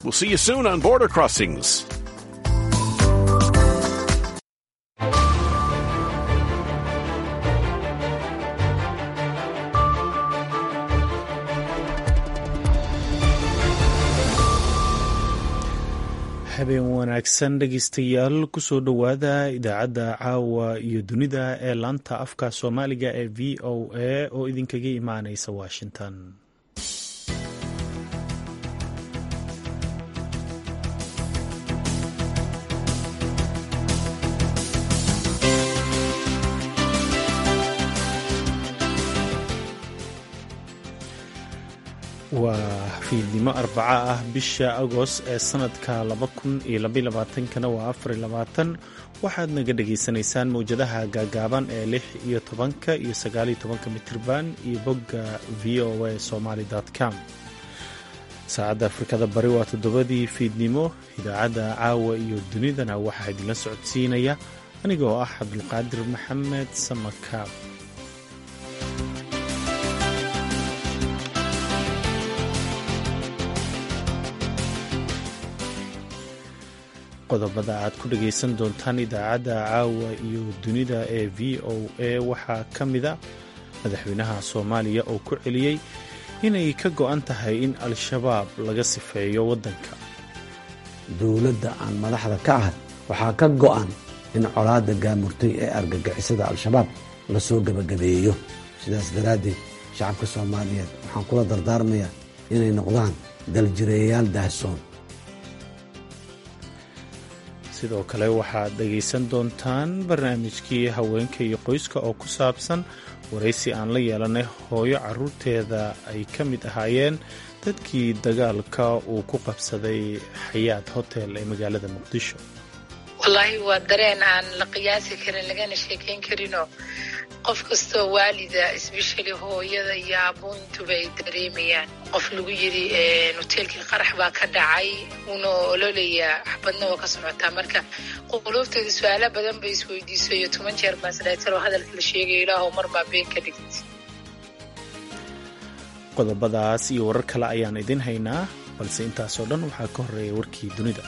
We'll see you soon on Border Crossings. habeen wanaagsan dhegeystayaal kusoo dhowaada idaacadda caawa iyo dunida ee laanta afka soomaaliga ee v o a oo idinkaga imaaneysa washington waa fiidnimo arbaca ah bisha agost ee sanadka kana waa waxaad naga dhagaysanaysaan mowjadaha gaagaaban ee lix iyo tobanka iyo sagaaliyo tobanka mitirban iyo bogga v o a somaly com saacadda afrikada bari waa toddobadii fiidnimo idaacadda caawa iyo dunidana waxaa idinla socodsiinaya anigoo ah cabdulqaadir maxamed samakaab qodobada aad ku dhagaysan doontaan idaacadda caawa iyo dunida ee v o a waxaa ka mida madaxweynaha soomaaliya oo ku celiyey inay ka go'an tahay in al-shabaab laga sifeeyo waddanka dowladda aan madaxda ka ahay waxaa ka go'an in colaadda gaamurtay ee argagixisada al-shabaab lasoo gebagabeeyo sidaas daraaddeed shacabka soomaaliyeed waxaan kula dardaarmayaa inay noqdaan daljireeyayaal daahsoon sidoo kale waxaad dhegaysan doontaan barnaamijkii haweenka iyo qoyska oo ku saabsan waraysi aan la yeelanay hooyo caruurteeda ay ka mid ahaayeen dadkii dagaalka uu ku qabsaday xayaad hotel ee magaalada muqdisho wallaahi waa dareen aan la qiyaasi karin lagana sheekayn karinoo qof kastoo waalida isbeshali hooyada iyo aabuuntuba ay dareemayaan qof lagu yidhi hoteelkii qarax baa ka dhacay uuna ololayaa xabadna waa ka socotaa marka quluubteeda su-aala badan bay isweydiiso iyo toban jeer baasdhaytar oo hadalka la sheegayo ilaahow mar maa been ka dhigtay qodobadaas iyo warar kale ayaan idin haynaa balse intaasoo dhan waxaa ka horreeya warkii dunida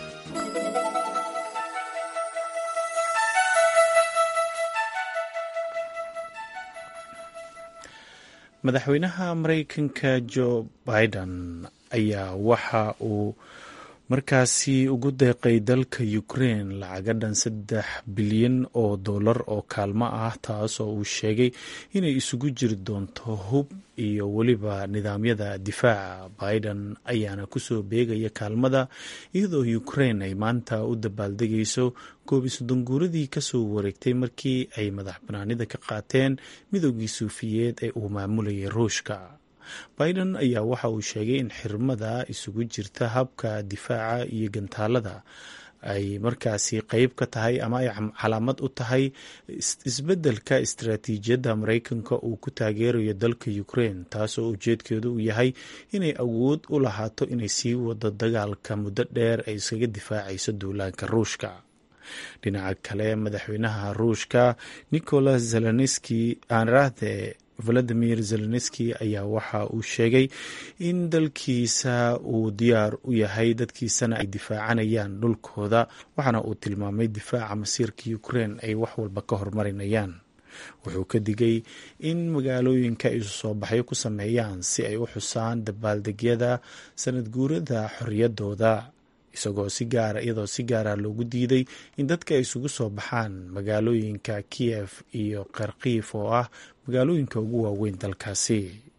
madaxweynaha maraykanka jo biden ayaa waxa uu markaasi ugu deeqay dalka ukraine lacaga dhan saddex bilyan oo dollar oo kaalmo ah taas oo uu sheegay inay isugu jiri doonto hub iyo weliba nidaamyada difaaca biden ayaana kusoo beegaya kaalmada iyadoo ukraine ay maanta u dabaaldegayso koob iyo soddon guuradii kasoo wareegtay markii ay madax banaanida ka qaateen midoogii suufiyeed ee uu maamulayay ruushka biden ayaa waxa uu sheegay in xirmada isugu jirta habka difaaca iyo gantaalada ay markaasi qeyb ka tahay ama ay calaamad u tahay isbeddelka istaraatiijiyadda maraykanka uu ku taageerayo dalka ukraine taasoo ujeedkeedu uu yahay inay awood u lahaato inay sii wado dagaalka muddo dheer ay iskaga difaacayso duulaanka ruushka dhinaca kale madaxweynaha ruushka nicolas zelenski aanraahde valadimir zelenski ayaa waxa uu sheegay in dalkiisa uu diyaar u yahay dadkiisana ay difaacanayaan dhulkooda waxaana uu tilmaamay difaaca masiirka ukraine ay wax walba ka horumarinayaan wuxuu ka digay in magaalooyinka ay isu soo baxyo ku sameeyaan si ay u xusaan dabaaldegyada sanad guurada xorriyaddooda isagoo si gaara iyadoo si gaara loogu diiday in dadka ay isugu soo baxaan magaalooyinka kiyef iyo kharkiif oo ah magaalooyinka ugu waaweyn dalkaasi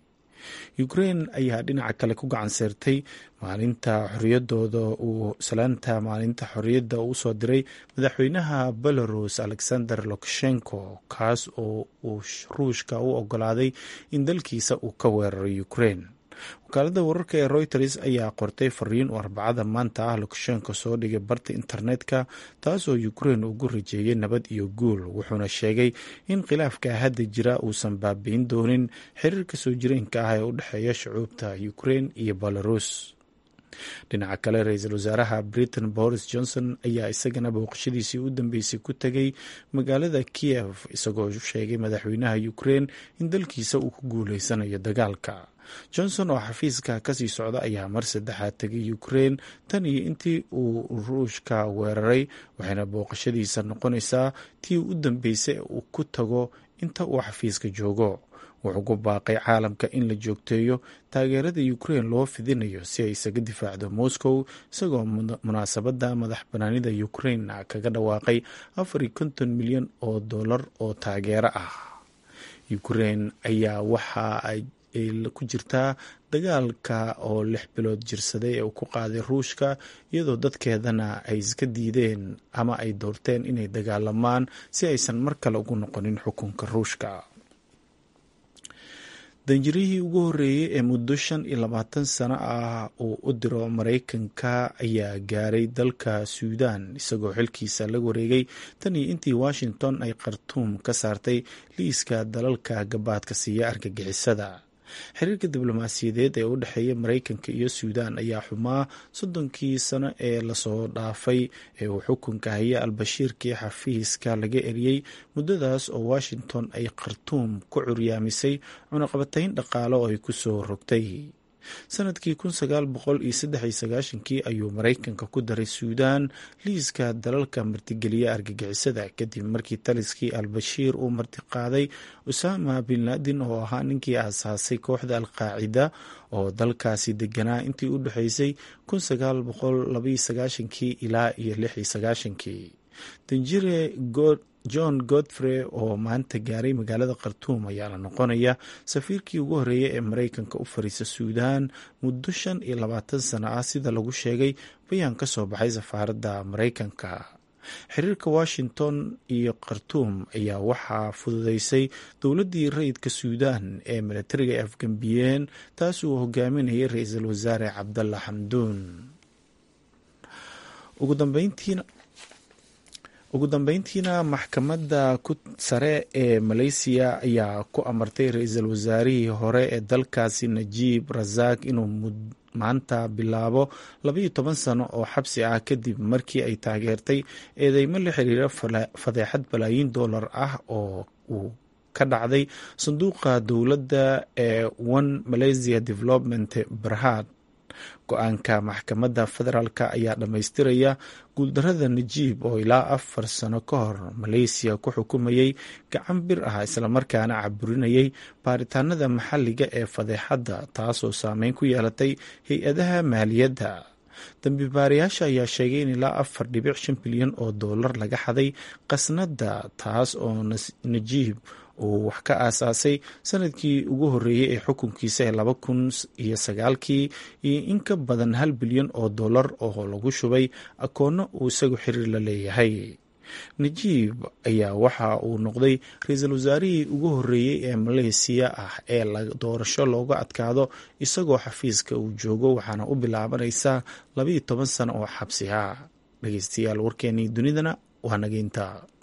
ukraine ayaa dhinaca kale ku gacan seertay maalinta xoriyadooda uu salaanta maalinta xorriyadda uu usoo diray madaxweynaha belarus alexander lukashenko kaas oo uu ruushka u ogolaaday in dalkiisa uu ka weeraro ukraine wakaalada wararka ee reuters ayaa qortay fariin oo arbacada maanta ah lukashenko soo dhigay barta internetka taasoo ukraine ugu rajeeyay nabad iyo guul wuxuuna sheegay in khilaafka hadda jira uusan baabi'in doonin xiriirka soo jireenka ah ee u dhexeeya shucuubta ukraine iyo belarus dhinaca kale ra-iisul wasaaraha britain boris johnson ayaa isagana booqashadiisii u dambeysay ku tegay magaalada kiev isagoo sheegay madaxweynaha ukraine in dalkiisa uu ku guuleysanayo dagaalka johnson oo xafiiska kasii socda ayaa mar saddexaad tegay ukrein tan iyo intii uu ruushka weeraray waxayna booqashadiisa noqonaysaa tii u dambeysay uu ku tago inta uu xafiiska joogo wuxuu ku baaqay caalamka in la joogteeyo taageerada ukrein loo fidinayo si ay isaga difaacdo moscow isagoo munaasabadda madax banaanida ukrein kaga dhawaaqay afar iyo konton milyan oo dollar oo taageero ah ukrein ayaa waxa ay ku jirtaa dagaalka oo lix bilood jirsaday ee uu ku qaaday ruushka iyadoo dadkeedana ay iska diideen ama ay doorteen inay dagaalamaan si aysan mar kale ugu noqonin xukunka ruushka danjirihii ugu horreeyey ee muddo shan iyo labaatan sano ah uu u diro maraykanka ayaa gaaray dalka suudan isagoo xilkiisa la wareegay tan iyo intii washington ay khartuum ka saartay liiska dalalka gabaadka siiya argagixisada xiriirka diblomaasiyadeed ee u dhexeeya maraykanka iyo suudan ayaa xumaa soddonkii sano ee lasoo dhaafay ee uu xukunka haya albashiirkii xafiiska laga eriyey muddadaas oo washington ay khartuum ku curyaamisay cunaqabatayn dhaqaale oo ay kusoo rogtay sanadkii kun sagaal boqol iyo saddex iyo sagaashankii ayuu maraykanka ku daray suudan liiska dalalka martigeliya argagixisada kadib markii taliskii al-bashiir uu martiqaaday usama bin laadin oo ahaa ninkii aasaasay kooxda al-qaacida oo dalkaasi deganaa intii u dhexeysay kun sagaal boqol labaiyo sagaashankii ilaa iyo lix iyo sagaashankii danjire good john godfrey oo maanta gaaray magaalada khartuum ayaa la noqonaya safiirkii ugu horreeyay ee maraykanka u fariisa suudan muddo shan iyo labaatan sano ah sida lagu sheegay bayaan ka soo baxay safaaradda maraykanka xiriirka washington iyo khartuum ayaa waxaa fududeysay dowladdii rayidka suudan ee milatariga ay afgambiyeen taas uu hogaaminayay ra-iisul wasaare cabdalla xamduun ugu dambeyntiina ugu dambeyntiina maxkamadda ku sare ee malaysiya ayaa ku amartay ra-iisul wasaarihii hore ee dalkaasi najiib rasaaq inuu maanta bilaabo labaiyo toban sano oo xabsi ah kadib markii ay taageertay eedeymo la xiriira fadeexad balaayiin dollar ah oo uu ka dhacday sanduuqa dowladda ee one malaysia development barhad go-aanka maxkamadda federaalk ayaa dhammaystiraya guuldarada najiib oo ilaa afar sano ka hor maleysiya ku xukumayay gacan bir ah islamarkaana caburinayay baaritaanada maxalliga ee fadeexadda taasoo saameyn ku yeelatay hay-adaha maaliyadda dambi baarayaasha ayaa sheegay in ilaa afar dhibic shan bilyan oo dollar laga xaday qasnadda taas oo najiib uu wax ka aasaasay sanadkii ugu horreeyey ee xukunkiisa ee laba kun iyo sagaalkii iyo in ka badan hal bilyan oo dollar oo lagu shubay akoonno uu isagu xiriir la leeyahay najiib ayaa waxa uu noqday ra-iisul wasaarihii ugu horreeyey ee maleysiya ah ee doorasho looga adkaado isagoo xafiiska uu joogo waxaana u bilaabanaysaa labaiyo toban sano oo xabsi ah dhegeystayaal warkeenii dunidana waa nageynta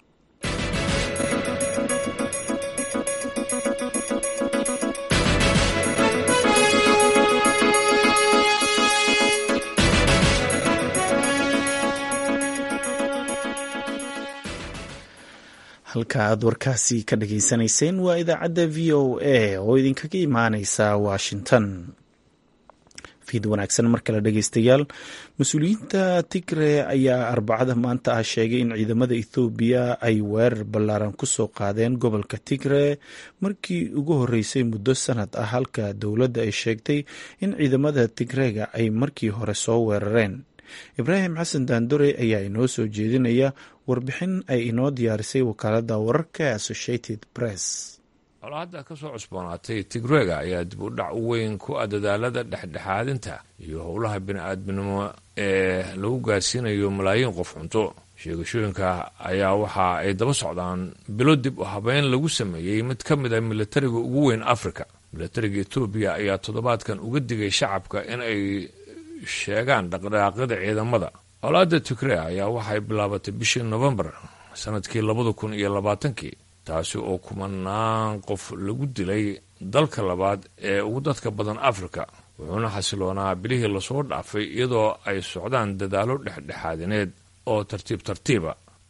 halka aad warkaasi ka dhageysanayseen waa idaacadda v o a oo idinkaga imaaneysa washington fiid wanaagsan mar kale dhegeystayaal mas-uuliyiinta tigre ayaa arbacada maanta ah sheegay in ciidamada ethoobiya ay weerar ballaaran kusoo qaadeen gobolka tigre markii ugu horreysay muddo sanad ah halka dowladda ay sheegtay in ciidamada tigreega ay markii hore soo weerareen ibraahim xasan daandore ayaa inoo soo jeedinaya warbixin ay inoo diyaarisay wakaaladda wararka associated press colaadda ka soo cusboonaatay tigreega ayaa dib u dhac weyn ku ah dadaalada dhexdhexaadinta iyo howlaha bini-aadminimo ee lagu gaarsiinayo malaayiin qof cunto sheegashooyinka ayaa waxa ay daba socdaan bilo dib u habeyn lagu sameeyey mid ka mid a milatariga ugu weyn afrika milatariga etoobiya ayaa toddobaadkan uga digay shacabka in ay sheegaan dhaqdhaqaaqyada ciidamada colaadda tigre ayaa waxay bilaabatay bishii nofembar sanadkii labada kun iyo labaatankii taasi oo kumanaan qof lagu dilay dalka labaad ee ugu dadka badan afrika wuxuuna xasiloonaa bilihii lasoo dhaafay iyadoo ay socdaan dadaallo dhexdhexaadineed oo tartiib tartiiba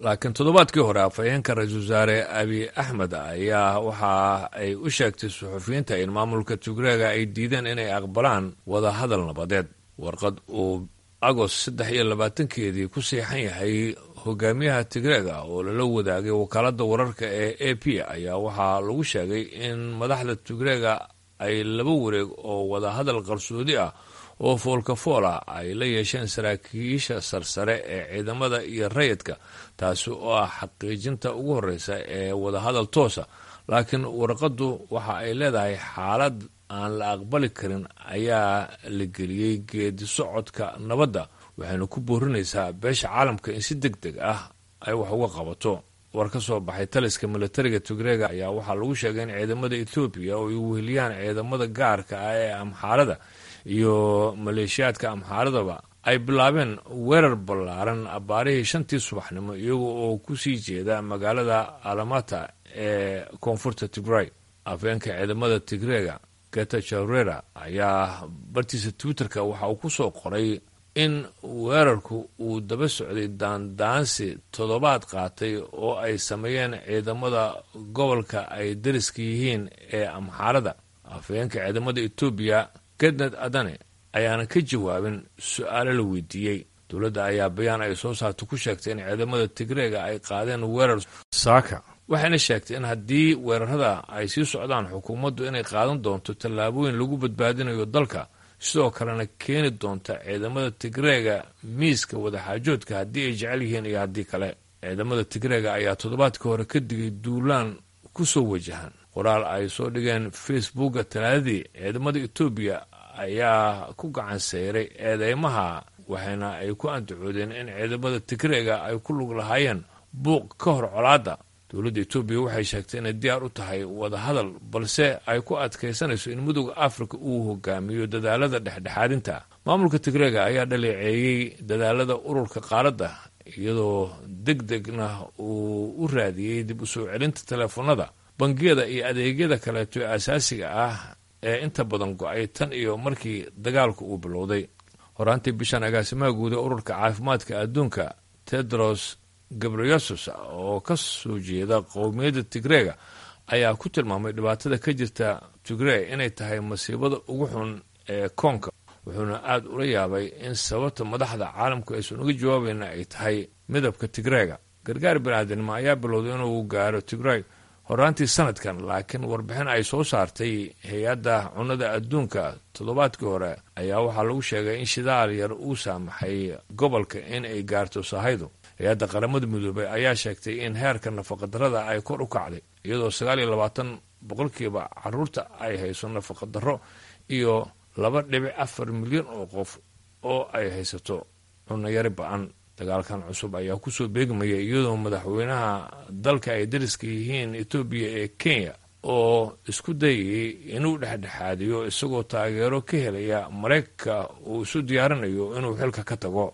laakiin toddobaadkii hore afhayeenka ra-iisul wasaare abiy axmed ayaa waxa ay u sheegtay suxufiyiinta in maamulka tigreega ay diideen inay aqbalaan wadahadal nabadeed warqad uu agost saddex iyo labaatankeedii ku siixan yahay hogaamiyaha tigreega oo lala wadaagay wakaaladda wararka ee a p ayaa waxaa lagu sheegay in madaxda tigreega ay laba wareeg oo wadahadal qarsoodi ah oo foolka fool ah ay la yeesheen saraakiisha sarsare ee ciidamada iyo rayidka taasi oo ah xaqiijinta ugu horreysa ee wadahadal toosa laakiin warqaddu waxa ay leedahay xaalad aan la aqbali karin ayaa la geliyey geedi socodka nabadda waxayna ku boorinaysaa beesha caalamka in si deg deg ah ay wax uga qabato war ka soo baxay taliska militariga tigreega ayaa waxaa lagu sheegay in ciidamada ethoobiya oo ay weheliyaan ciidamada gaarka ah ee amxaarada iyo maleeshiyaadka amxaaradaba ay bilaabeen weerar ballaaran abbaarihii shantii subaxnimo iyaga oo ku sii jeeda magaalada alamata ee koonfurta tigray afeenka ciidamada tigreega geta jarera ayaa bartiisa twitterka waxa uu ku soo qoray in weerarku uu daba socday daandaansi toddobaad qaatay oo ay sameeyeen ciidamada gobolka ay dariska yihiin ee amxaarada afhayeenka ciidamada etoobiya gednad adane ayaana ka jawaabin su-aalo la weydiiyey dowladda ayaa bayaan ay soo saarta ku sheegtay in ciidamada tigreega ay qaadeen weerar saaka waxayna sheegtay in haddii weerarada ay sii socdaan xukuumaddu inay qaadan doonto tallaabooyin lagu badbaadinayo dalka sidoo kalena keeni doonta ciidamada tigreega miiska wadaxaajoodka haddii ay jecel yihiin iyo haddii kale ciidamada tigreega ayaa toddobaadkii hore ka digay duulaan ku soo wajahan qoraal ay soo dhigeen facebooka talaadadii ciidamada etoobiya ayaa ku gacan sayray eedeymaha waxayna ay ku andacoodeen in ciidamada tigreega ay ku lug lahaayeen buuq ka hor colaadda dowladda etoobiya waxay sheegtay inay diyaar u tahay wadahadal balse ay ku adkaysanayso in midooda afrika uu hogaamiyo dadaalada dhexdhexaadinta maamulka tigreega ayaa dhaleeceeyey dadaalada ururka qaaradda iyadoo deg degna uu u raadiyey dib u soo celinta teleefanada bangiyada iyo adeegyada kaleeto ee asaasiga ah ee inta badan go-ay tan iyo markii dagaalku uu bilowday horaantii bishan agaasimaha guud ee ururka caafimaadka adduunka tedros gabreyesus oo ka soo jeeda qowmiyadda tigreega ayaa ku tilmaamay dhibaatada ka jirta tigrey inay tahay masiibada ugu xun ee koonka wuxuuna aada ula yaabay in sababta madaxda caalamku aysan uga jawaabayna ay tahay midabka tigreega gargaar biniaadanimo ayaa bilowday inuu gaaro tigrey horaantii sanadkan laakiin warbixin ay soo saartay hay-adda cunnada adduunka toddobaadkii hore ayaa waxaa lagu sheegay in shidaal yar uu saamaxay gobolka in ay gaarto sahaydu hay-adda qaramada midoobay ayaa sheegtay in heerka nafaqadarrada ay kor u kacday iyadoo sagaal iyo labaatan boqolkiiba caruurta ay hayso nafaqadarro iyo laba dhibic afar milyan oo qof oo ay haysato cunayari ba-an dagaalkan cusub ayaa kusoo beegmaya iyadoo madaxweynaha dalka ay dariska yihiin etoobiya ee kenya oo isku dayayay inuu dhexdhexaadiyo isagoo taageero ka helaya maraykanka uu isu diyaarinayo inuu xilka ka tago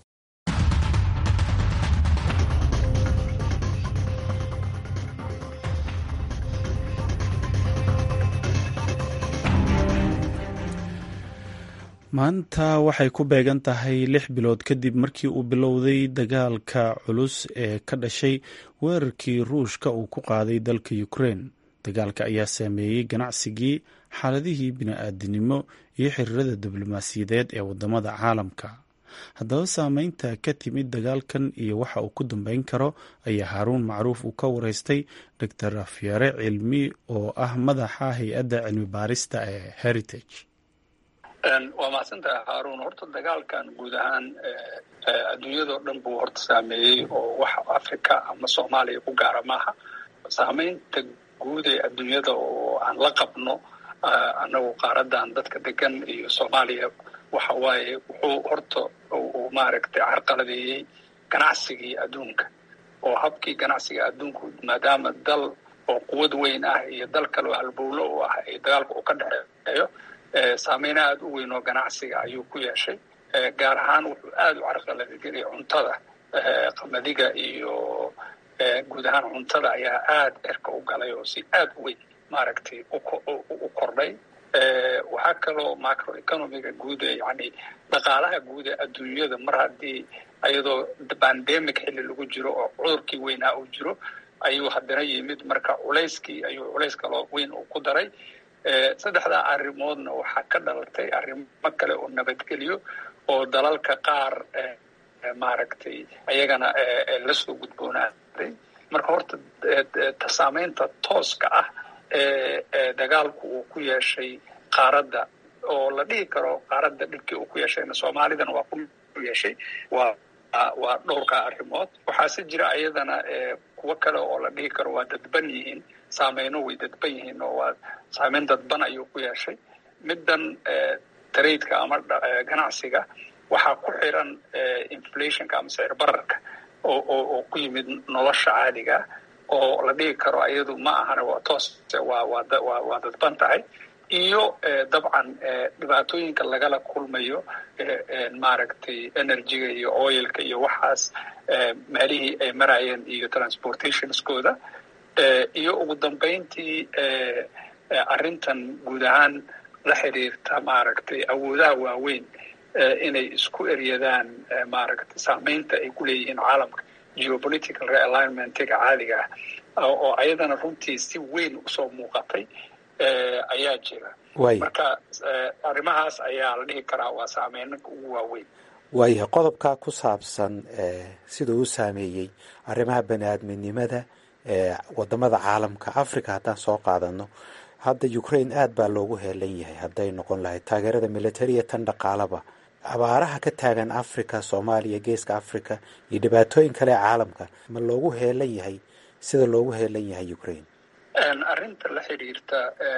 maanta waxay ku beegan tahay lix bilood kadib markii uu bilowday dagaalka culus ee ka dhashay weerarkii ruushka uu ku qaaday dalka ukrein dagaalka ayaa saameeyey ganacsigii xaaladihii bini-aadinimo iyo xiriirada diblomaasiyadeed ee wadamada caalamka haddaba saameynta ka timid dagaalkan iyo waxa uu ku dambeyn karo ayaa haaruun macruuf uu ka wareystay doctor afyare cilmi oo ah madaxa hay-adda cilmi baarista ee heritage waa mahadsantaha haaruun horta dagaalkan guud ahaan adduunyadao dhan buu horta saameeyey oo wax africa ama soomaaliya ku gaara maaha saameynta guud ee adduunyada oo aan la qabno annagu qaaradan dadka degan iyo soomaaliya waxa waaye wuxuu horta uu maaragtay carqaladeeyey ganacsigii adduunka oo habkii ganacsiga adduunku maadaama dal oo quwad weyn ah iyo dal kale oo halbowlo u ah ee dagaalka uu ka dhexeeyo saameyna aada u weyn oo ganacsiga ayuu ku yeeshay gaar ahaan wuxuu aada u carqaladegeliyay cuntada qamadiga iyo guud ahaan cuntada ayaa aada cirka u galay oo si aada u weyn maaragtay u kordhay waxaa kaloo macroeconomiga guud ee yani dhaqaalaha guud ee adduunyada mar haddii ayadoo bandemic xilli lagu jiro oo cudurkii weynaa uu jiro ayuu haddana yimid marka culayskii ayuu culays kaloo weyn uu ku daray saddexdaa arrimoodna waxaa ka dhalatay arrimo kale oo nabadgelyo oo dalalka qaar maaragtay ayagana lasoo gudboonaaday marka horta saamaynta tooska ah ee dagaalku uu ku yeeshay qaaradda oo la dhihi karo qaaradda dhibkii uu ku yeeshayna soomaalidana waa ku yeeshay waa waa dhowrkaa arrimood waxaase jira ayadana kuwo kale oo la dhihi karo waa dadban yihiin saameyno way dadban yihiin oo waa saameyn dadban ayuu ku yeeshay middan taraidka ama ganacsiga waxaa ku xiran inflationka ama sicir bararka oo oo ku yimid nolosha caadiga oo la dhihi karo ayadu ma ahana waa toos waa waa waa dadban tahay iyo dabcan dhibaatooyinka lagala kulmayo maaragtay energyga iyo oilka iyo waxaas meelihii ay marayeen iyo transportationskooda iyo ugu dambayntii arrintan guud ahaan la xiriirta maaragtay awoodaha waaweyn inay isku eryadaan maaragtay saamaynta ay ku leeyihiin caalamka geopolitical realignmentiga caadiga ah oo ayadana runtii si weyn usoo muuqatay ayaa jira marka arrimahaas ayaa la dhihi karaa waa saameynanka ugu waaweyn waayahay qodobkaa ku saabsan siduu u saameeyey arrimaha bani aadminimada wadamada caalamka africa haddaan soo qaadano hadda ukraine aad baa loogu heelan yahay hadday noqon lahayd taageerada militariya tan dhaqaalaba abaaraha ka taagan africa soomaaliya geeska africa iyo dhibaatooyin kale ee caalamka ma loogu heelan yahay sida loogu heelan yahay ukraine arrinta la xidhiirta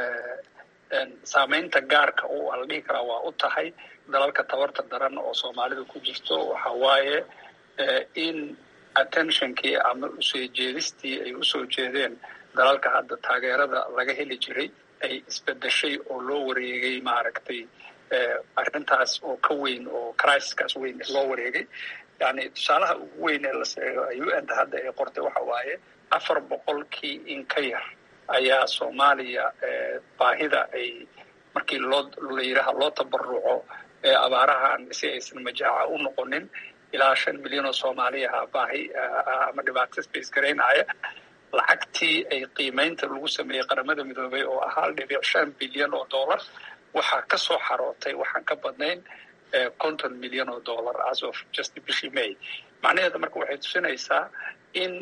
saameynta gaarka u ala dhihi karaa waa u tahay dalalka tabarta daran oo soomaalida ku jirto waxa waaye in attentionkii ama usoo jeedistii ay usoo jeedeen dalalka hadda taageerada laga heli jiray ay isbedeshay oo loo wareegay maaragtay arrintaas oo ka weyn oo crisiskaas weyn loo wareegay yani tusaalaha ugu weyn ee la u n ta hadda ay qortay waxa waaye afar boqolkii in ka yar ayaa soomaaliya baahida ay markii loo la yidhaaha loo tabaruco abaarahan si aysan majaaca u noqonin ilaa shan milyan oo soomaaliyaha baahi ama dhibaato space garaynaya lacagtii ay qiimaynta lagu sameeyey qaramada midoobay oo ah hal dhibic shan bilyan oo dollar waxaa ka soo xarootay waxaan ka badnayn konton milyan oo dollar as of just bishii may macnaheeda marka waxay tusinaysaa in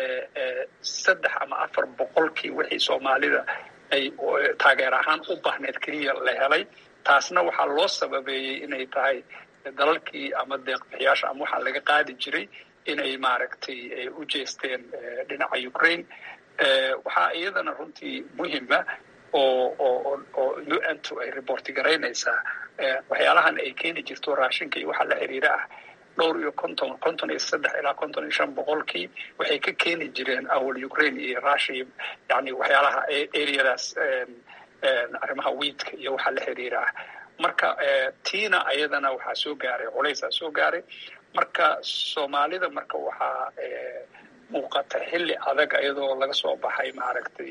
saddex ama afar boqolkii wixii soomaalida ay taageer ahaan u baahneed keliya la helay taasna waxaa loo sababeeyey inay tahay dalalkii ama deeqbixiyaasha ama waxaa laga qaadi jiray inay maaragtay u jeesteen dhinaca ukraine waxaa iyadana runtii muhima oo oo oo u n to ay reporti garaynaysaa waxyaalahan ay keeni jirto raashinka iyo waxaa la xiriira ah dhowr iyo konton konton iyo saddex ilaa konton iyo shan boqolkii waxay ka keeni jireen awal ukraine iyo russia yani waxyaalaha areadaas arrimaha wiidka iyo waxaa la xiriira ah marka tiina ayadana waxaa soo gaaray culaysaa soo gaaray marka soomaalida marka waxaa muuqata xilli adag iyadoo laga soo baxay maaragtay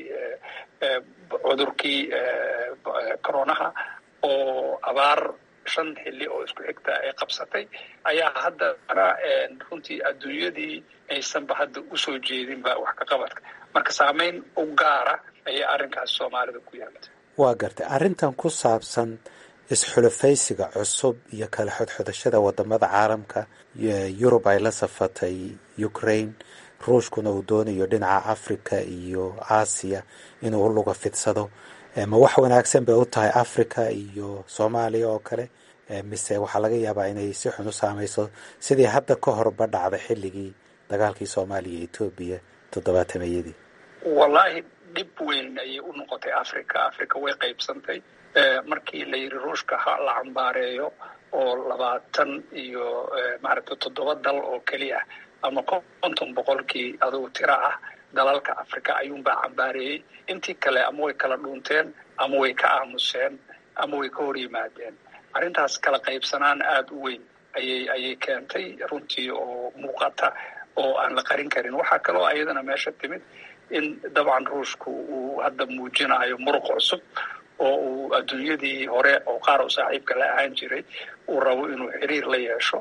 cudurkii coronaha oo abaar shan xilli oo isku xigta ay qabsatay ayaa haddana runtii adduunyadii aysanba hadda usoo jeedinba wax ka qabadka marka saameyn u gaara ayay arrinkaas soomaalida ku yeelatay waa gartay arrintan ku saabsan isxulafaysiga cusub iyo kala xodxodashada wadamada caalamka yurub ay la safatay ukraine ruushkuna uu doonayo dhinaca africa iyo aasiya inuu u luga fidsado ma wax wanaagsan bay u tahay africa iyo soomaaliya oo kale mise waxaa laga yaabaa inay si xun u saameyso sidii hadda ka horba dhacday xilligii dagaalkii soomaaliya iyo etoobiya toddobaatameyadii wallaahi dhib weyn ayay u noqotay africa africa way qaybsantay markii la yidhi ruushka ha la cambaareeyo oo labaatan iyo maaragtay toddoba dal oo keliya ama konton boqolkii adugu tira ah dalalka africa ayuunbaa cambaareeyey intii kale ama way kala dhuunteen ama way ka aamuseen ama way ka hor yimaadeen arrintaas kala qaybsanaan aada u weyn ayay ayay keentay runtii oo muuqata oo aan la qarin karin waxaa kaloo ayadana meesha timid in dabcan ruushku uu hadda muujinayo muruq cusub oo uu adduunyadii hore oo qaar oo saaxiibka la ahaan jiray uu rabo inuu xiriir la yeesho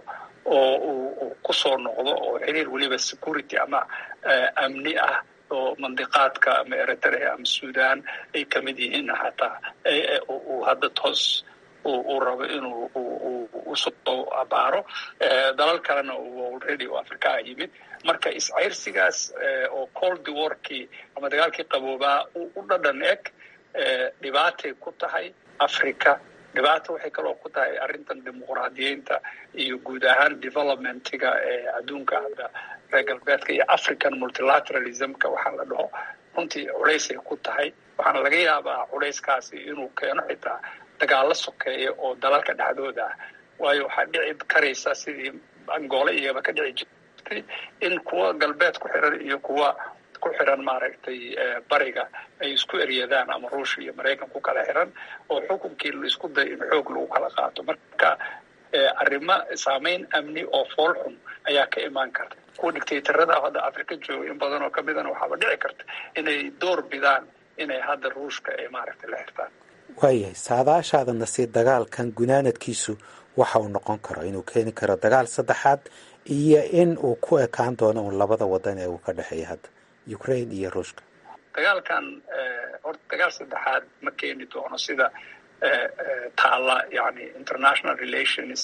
oo uu kusoo noqdo oo xiriir weliba security ama amni ah oo mandiqaadka ama eritrea ama sudan ay ka mid yihiin hataa uu hadda toos uu rabo inuu usoo abaaro dalal kalena uu already oo afrikaa yimid marka iscayrsigaas oo cold warkii ama dagaalkii qaboobaa u dhadhan eg dhibaatay ku tahay africa dhibaata waxay kaloo ku tahay arrintan dimuqraadiyeynta iyo guud ahaan developmentiga ee adduunka hadda reer galbeedka iyo african multilateralismka waxaa la dhaho runtii culaysay ku tahay waxaana laga yaabaa culayskaasi inuu keeno xitaa dagaalo sokeeya oo dalalka dhexdooda ah waayo waxaa dhici karaysa sidii angoole iyaba ka dhici jirtay in kuwa galbeed ku xiran iyo kuwa ku xiran maaragtay bariga ay isku eryadaan ama ruushia iyo maraykan ku kala xiran oo xukunkii la isku dayo in xoog lagu kala qaato marka arrimo saameyn amni oo fool xun ayaa ka imaan karta kuwa dictatorada hadda africa jooga in badan oo kamidana waxaaba dhici karta inay door bidaan inay hadda ruushka ay maaragtay la xirtaan waayahay saadaashaadana si dagaalkan gunaanadkiisu waxa uu noqon karo inuu keeni karo dagaal saddexaad iyo in uu ku ekaan doono un labada wadan ee uu ka dhexeeya hadda ukraine iyo ruushka dagaalkan horta dagaal saddexaad ma keeni doono sida taalla yani international relations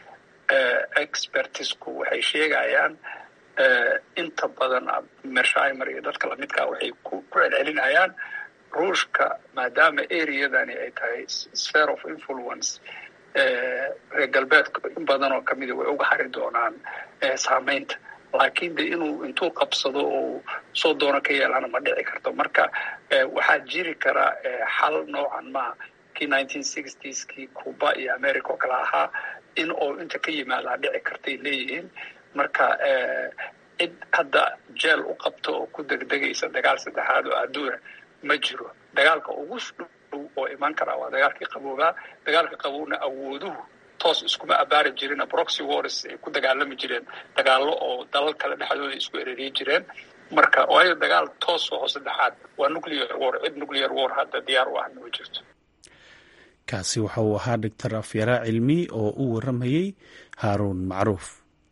expertisku waxay sheegayaan inta badan mershaimer iyo dadka lamidkaa waxay ku celcelinayaan ruushka maadaama areadani ay tahay sphere of influence reer galbeedka in badan oo kamida way uga hari doonaan saameynta laakiin de inuu intuu qabsado oo soo doono ka yeelana ma dhici karto marka waxaa jiri kara xal noocan maa kii nineteen sixties kii cuba iyo america oo kale ahaa in oo inta ka yimaadaa dhici kartay leeyihiin marka cid hadda jeel u qabto oo ku degdegaysa dagaal saddexaad oo adduuna ma jiro dagaalka ugu dhow oo iman karaa waa dagaalkii qaboobaa dagaalka qabowna awooduhu toos iskuma abaari jirin broxy wars ay ku dagaalami jireen dagaallo oo dalal kale dhexdooda isku ereriyi jireen marka waayo dagaal toos oo saddexaad waa nuclear war cid nuclear war hadda diyaar u ahna ma jirto kaasi waxa uu ahaa doctor afyara cilmi oo u waramayey haaruun macruuf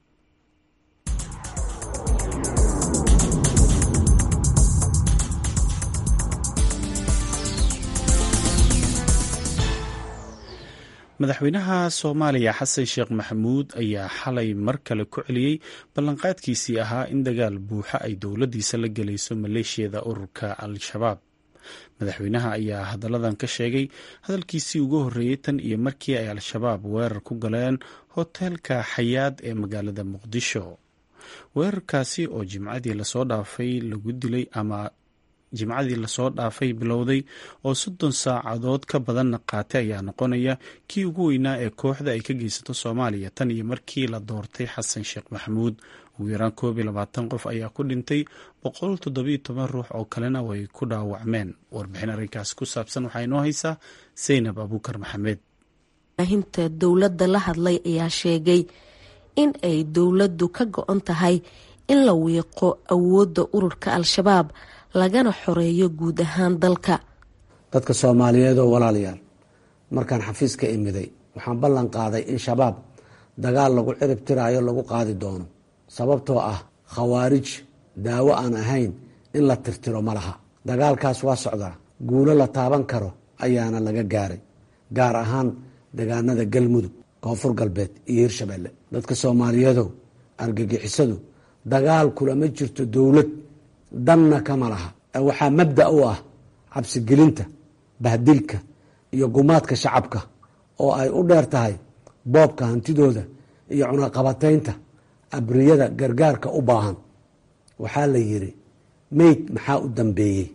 madaxweynaha soomaaliya xasan sheekh maxamuud ayaa xalay mar kale ku celiyey ballanqaadkiisii ahaa in dagaal buuxa ay dowladdiisa la gelayso maleeshiyada ururka al-shabaab madaxweynaha ayaa hadalladan ka sheegay hadalkiisii ugu horreeyey tan iyo markii ay al-shabaab weerar ku galeen hoteelka xayaad ee magaalada muqdisho weerarkaasi oo jimcadii lasoo dhaafay lagu dilay ama jimcadii lasoo dhaafay bilowday oo soddon saacadood ka badanna qaatay ayaa noqonaya kii ugu weynaa ee kooxda ay ka geysato soomaaliya tan iyo markii la doortay xasan sheekh maxamuud ugu yaraan koob iyo labaatan qof ayaa ku dhintay boqol toddobiyo toban ruux oo kalena way ku dhaawacmeen warbixin arrinkaas ku saabsan waxaa inoo haysaa saynab abuukar maxamed hinta dowladda la hadlay ayaa sheegay in ay dowladdu ka go-on tahay in la wiiqo awoodda ururka al-shabaab lagana xoreeyo guud ahaan dalka dadka soomaaliyeed oo walaalayaal markaan xafiiska imiday waxaan ballan qaaday in shabaab dagaal lagu cirib tiraayo lagu qaadi doono sababtoo ah khawaarij daawo aan ahayn in la tirtiro ma laha dagaalkaas waa socdaa guulo la taaban karo ayaana laga gaaray gaar ahaan degaanada galmudug koonfur galbeed iyo hirshabelle dadka soomaaliyeedow argagixisadu dagaal kulama jirto dowlad danna kama laha waxaa mabda u ah cabsigelinta bahdilka iyo gumaadka shacabka oo ay u dheer tahay boobka hantidooda iyo cunaqabataynta abriyada gargaarka u baahan waxaa la yidhi meyd maxaa u dambeeyey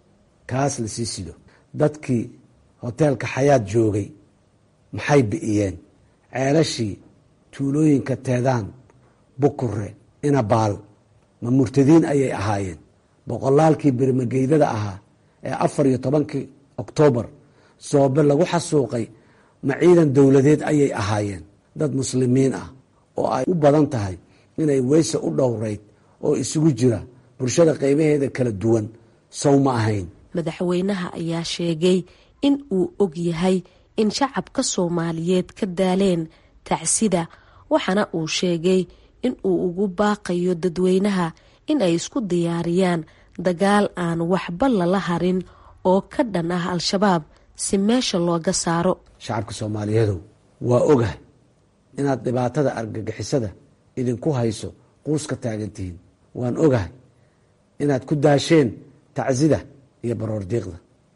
kaas la sii sido dadkii hoteelka xayaad joogay maxay bi'iyeen ceelashii tuulooyinka teedaan bukure inabaal ma murtadiin ayay ahaayeen boqolaalkii birmageydada ahaa ee afar iyo tobankii oktoobar soobe lagu xasuuqay ma ciidan dowladeed ayay ahaayeen dad muslimiin ah oo ay u badan tahay inay weyse u dhowreyd oo isugu jira bulshada qeybaheeda kala duwan sow ma ahayn madaxweynaha ayaa sheegay in uu og yahay in shacabka soomaaliyeed ka daaleen tacsida waxaana uu sheegay in uu ugu baaqayo dadweynaha in ay isku diyaariyaan dagaal aan waxba lala harin oo ka dhan ah al-shabaab si meesha looga saaro shacabka soomaaliyeedow waa ogahay inaad dhibaatada argagixisada idinku hayso quuska taagantihiin waan ogahay inaad ku daasheen tacsida iyo baroordiiqda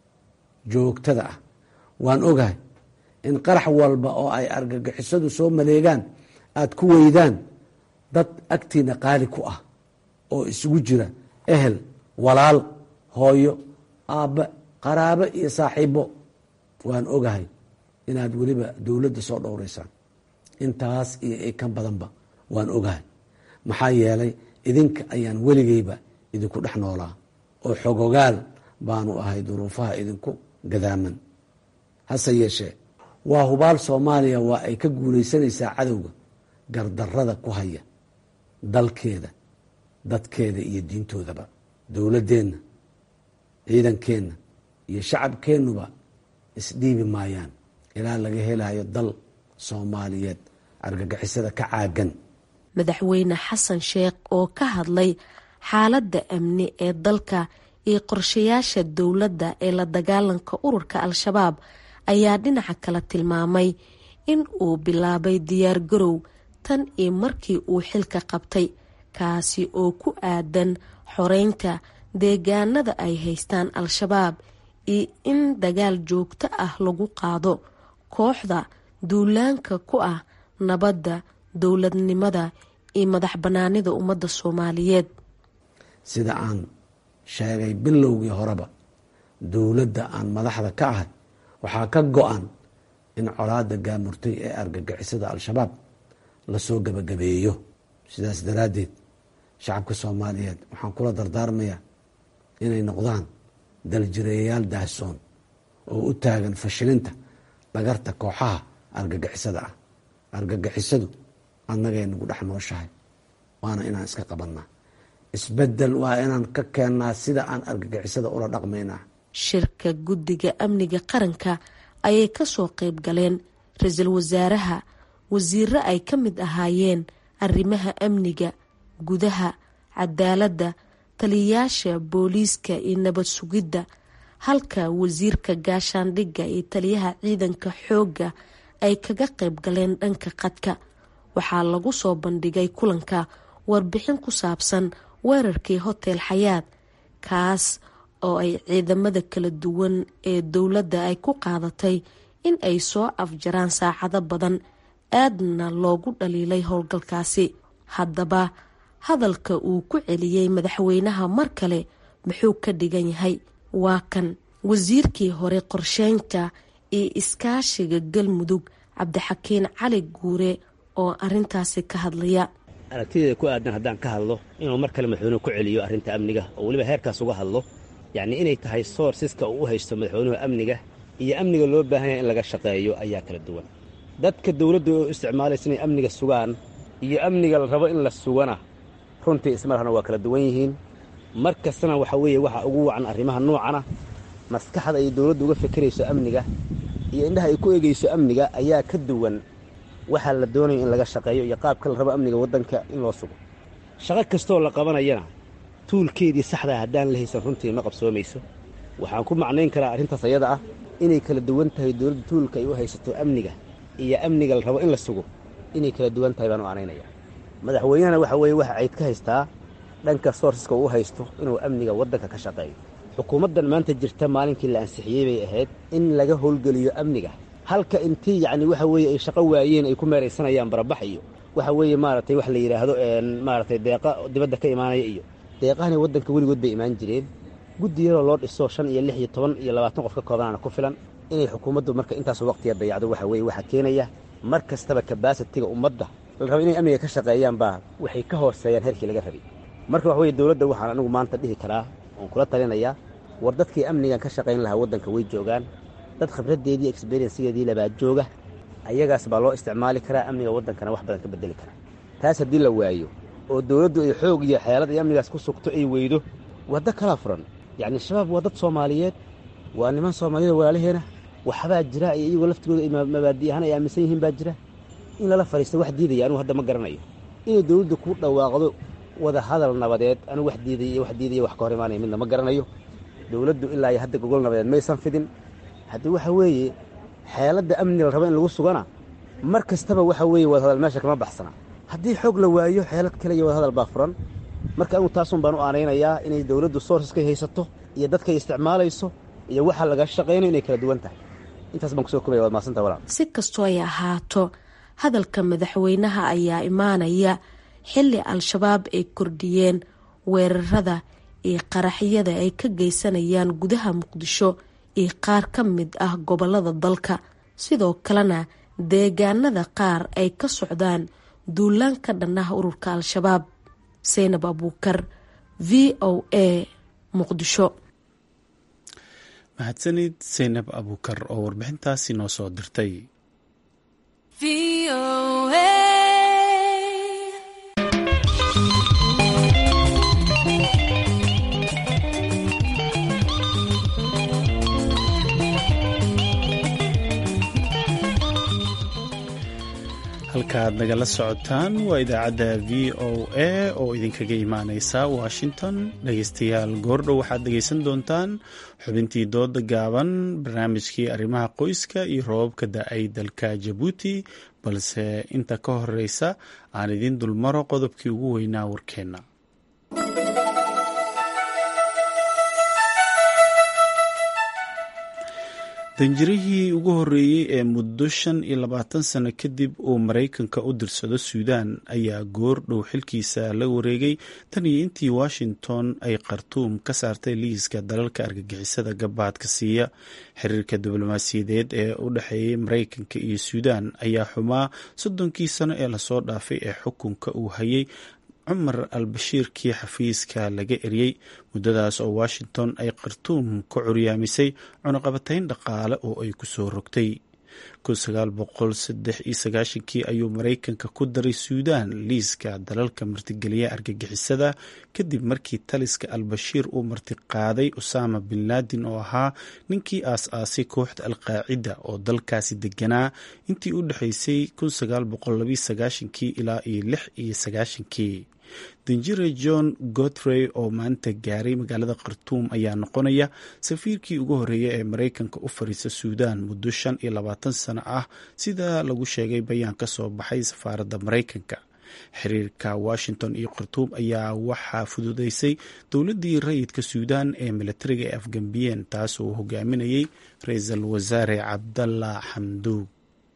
joogtada ah waan ogahay in qarax walba oo ay argagixisadu soo maleegaan aad ku weydaan dad agtiina qaali ku ah oo isugu jira ehel walaal hooyo aabbe qaraabo iyo saaxiibo waan ogahay inaad weliba dowladda soo dhowraysaan intaas iyo kan badanba waan ogahay maxaa yeelay idinka ayaan weligeyba idinku dhex noolaa oo xogogaal baanu ahay duruufaha idinku gadaaman hase yeeshee waa hubaal soomaaliya waa ay ka guulaysanaysaa cadowga gardarada ku haya dalkeeda dadkeeda iyo diintoodaba dowladdeenna ciidankeenna iyo shacabkeennuba isdhiibi maayaan ilaa laga helayo dal soomaaliyeed argagixisada ka caagan madaxweyne xasan sheekh oo ka hadlay xaaladda amni ee dalka iyo qorshayaasha dowladda ee la dagaalanka ururka al-shabaab ayaa dhinaca kale tilmaamay in uu bilaabay diyaar garow tan iyo markii uu xilka qabtay kaasi oo ku aadan xoreynta deegaanada ay haystaan al-shabaab iyo in dagaal joogto ah lagu qaado kooxda duulaanka ku ah nabadda dowladnimada iyo madax bannaanida ummadda soomaaliyeed sida aan sheegay bilowgii horeba dowladda aan madaxda ka ahay waxaa ka go-an in colaada gaamurtay ee argagixisada al-shabaab lasoo gabagabeeyo sidaas daraaddeed shacabka soomaaliyeed waxaan kula dardaarmayaa inay noqdaan daljireeyayaal daahsoon oo u taagan fashilinta dhagarta kooxaha argagixisada ah argagixisadu annagay nagu dhex nooshahay waana inaan iska qabannaa isbedel waa inaan ka keennaa sida aan argagixisada ula dhaqmaynaa shirka guddiga amniga qaranka ayay kasoo qeyb galeen ra-iisul wasaaraha wasiiro ay ka mid ahaayeen arrimaha amniga gudaha cadaaladda taliyayaasha booliiska iyo nabad sugidda halka wasiirka gaashaandhigga iyo taliyaha ciidanka xoogga ay kaga qayb galeen dhanka qadka waxaa lagu soo bandhigay kulanka warbixin ku saabsan weerarkii hotel xayaad kaas oo ay ciidamada kala duwan ee dowladda ay ku qaadatay in ay soo afjaraan saacado badan aadna loogu dhaliilay howlgalkaasi haddaba hadalka uu ku celiyey madaxweynaha mar kale muxuu ka dhigan yahay waa kan wasiirkii hore qorsheynta iyo iskaashiga galmudug cabdixakiin cali guure oo arintaasi ka hadlaya aragtideeda ku aadan haddaan ka hadlo inuu mar kale madaxweynuhu ku celiyo arrinta amniga oo weliba heerkaas uga hadlo yacnii inay tahay soorsiska uu u haysto madaxweynuhu amniga iyo amniga loo baahan yahay in laga shaqeeyo ayaa kala duwan dadka dawladda oo isticmaalaysa inay amniga sugaan iyo amniga la rabo in la sugana runtii ismarhana waa kala duwan yihiin mar kastana waxa weeye waxa ugu wacan arrimaha noocana maskaxda ay dawladdu uga fekerayso amniga iyo indhaha ay ku egayso amniga ayaa ka duwan waxaa la doonayo in laga shaqeeyo iyo qaabka la rabo amniga waddanka in loo sugo shaqo kastoo la qabanayana tuulkeedii saxdaa haddaan la haysan runtii ma qabsoomayso waxaan ku macnayn karaa arrintaas ayada ah inay kala duwan tahay dawladda tuulka ay u haysato amniga iyo amniga la rabo in la sugo inay kala duwan tahay baan u anaynaya madaxweynahana waxa weeye waxa cayd ka haystaa dhanka soorsiska uu haysto inuu amniga waddanka ka shaqeeyo xukuumaddan maanta jirta maalinkii la ansixiyey bay ahayd in laga howlgeliyo amniga halka intii yacni waxa weeye ay shaqo waayeen ay ku meeraysanayaan barabax iyo waxa weeye maaragtay wax la yidhaahdo maaragtay deeqa dibadda ka imaanaya iyo deeqahani waddanka weligood bay imaan jireen guddi yaroo loo dhiso shan iyo lix iyo toban iyo labaatan qof ka koobanaana ku filan inay xukuumaddu marka intaas waqtiga dayacdo waxa weeye waxaa keenaya mar kastaba kabasitiga ummadda la rabo inay amniga ka shaqeeyaan baa waxay ka hooseeyaan heerkii laga rabay marka waxa weye dowladda waxaan anigu maanta dhihi karaa oon kula talinayaa war dadkii amnigan ka shaqayn lahaa waddanka way joogaan dad khibraddeedii exberyensigeedii labaa jooga ayagaas baa loo isticmaali karaa amniga waddankana wax badan ka bedeli karaa taas haddii la waayo oo dowladdu ay xoog iyo xeelad ay amnigaas ku sugto ay weydo waddo kalaa furan yacni shabaab waa dad soomaaliyeed waa niman soomaaliyada walaalaheena waxbaa jira iyo iyagoo laftigooda ay mabaadi ahaan ay aaminsan yihiin baa jira in lala fadhiisto wax diidaya anugu hadda ma garanayo inay dowladdu ku dhawaaqdo wada hadal nabadeed anugu wax diidaya iyo wax diidaya wax ka hor imaanaya midna ma garanayo dowladdu ilaa iyo hadda gogol nabadeed maysan fidin haddii waxa weeye xeeladda amniga la rabo in lagu sugana mar kastaba waxa weeye wadahadal meesha kama baxsana haddii xoog la waayo xeelad kale iyo wadahadal baa furan marka anugu taasun baan u aanaynayaa inay dowladdu soorsaskay haysato iyo dadkay isticmaalayso iyo waxa laga shaqaynayo inay kala duwan tahay intaas baan kusoo kobaya waad mahadsanta walaal si kastoo ay ahaato hadalka madaxweynaha ayaa imaanaya xilli al-shabaab ay kordhiyeen weerarada iyo qaraxyada ay ka geysanayaan gudaha muqdisho iyo qaar ka mid ah gobolada dalka sidoo kalena deegaanada qaar ay ka socdaan duulaan ka dhan ah ururka al-shabaab seynab abuukar v o a muqdisho mahadsanid seynab abuukar oo warbixintaasi noo soo dirtay halkaaad nagala socotaan waa idaacadda v o a oo idinkaga imaaneysa washington dhegeystayaal goordhow waxaad dhegeysan doontaan xubintii dooda gaaban barnaamijkii arrimaha qoyska iyo roobabka da-ay dalka jabuuti balse inta ka horeysa aan idiin dulmaro qodobkii ugu weynaa warkeenna danjirihii ugu horreeyey ee muddo shan iyo labaatan sano kadib uu maraykanka u dirsado suudaan ayaa goor dhow xilkiisa la wareegay tan iyo intii washington ay khartuum ka saartay liiska dalalka argagixisada gabaadka siiya xiriirka diblomaasiyadeed ee u dhexeeyay maraykanka iyo suudaan ayaa xumaa soddonkii sano ee lasoo dhaafay ee xukunka uu hayay cumar al bashiirkii xafiiska laga eriyey muddadaas oo washington ay khartuum ka curyaamisay cunaqabatayn dhaqaale oo ay kusoo rogtay kii ayuu maraykanka ku daray suudaan liiska dalalka martigeliya argagixisada kadib markii taliska al-bashiir uu martiqaaday usaama bin laadin oo ahaa ninkii aas-aasay kooxda al-qaacida oo dalkaasi deganaa intii u dhexeysay ilaa iyo kii danjire john gotrey oo maanta gaaray magaalada khartuum ayaa noqonaya safiirkii ugu horreeya ee maraykanka u fariisa suudaan muddo shan iyo labaatan sano ah sida lagu sheegay bayaan ka soo baxay safaaradda maraykanka xiriirka washington iyo khartuum ayaa waxaa fududeysay dowladdii rayidka suudaan ee milatariga ee afgambiyeen taas oo hogaaminayay ra-iisul wasaare cabdalla xamduug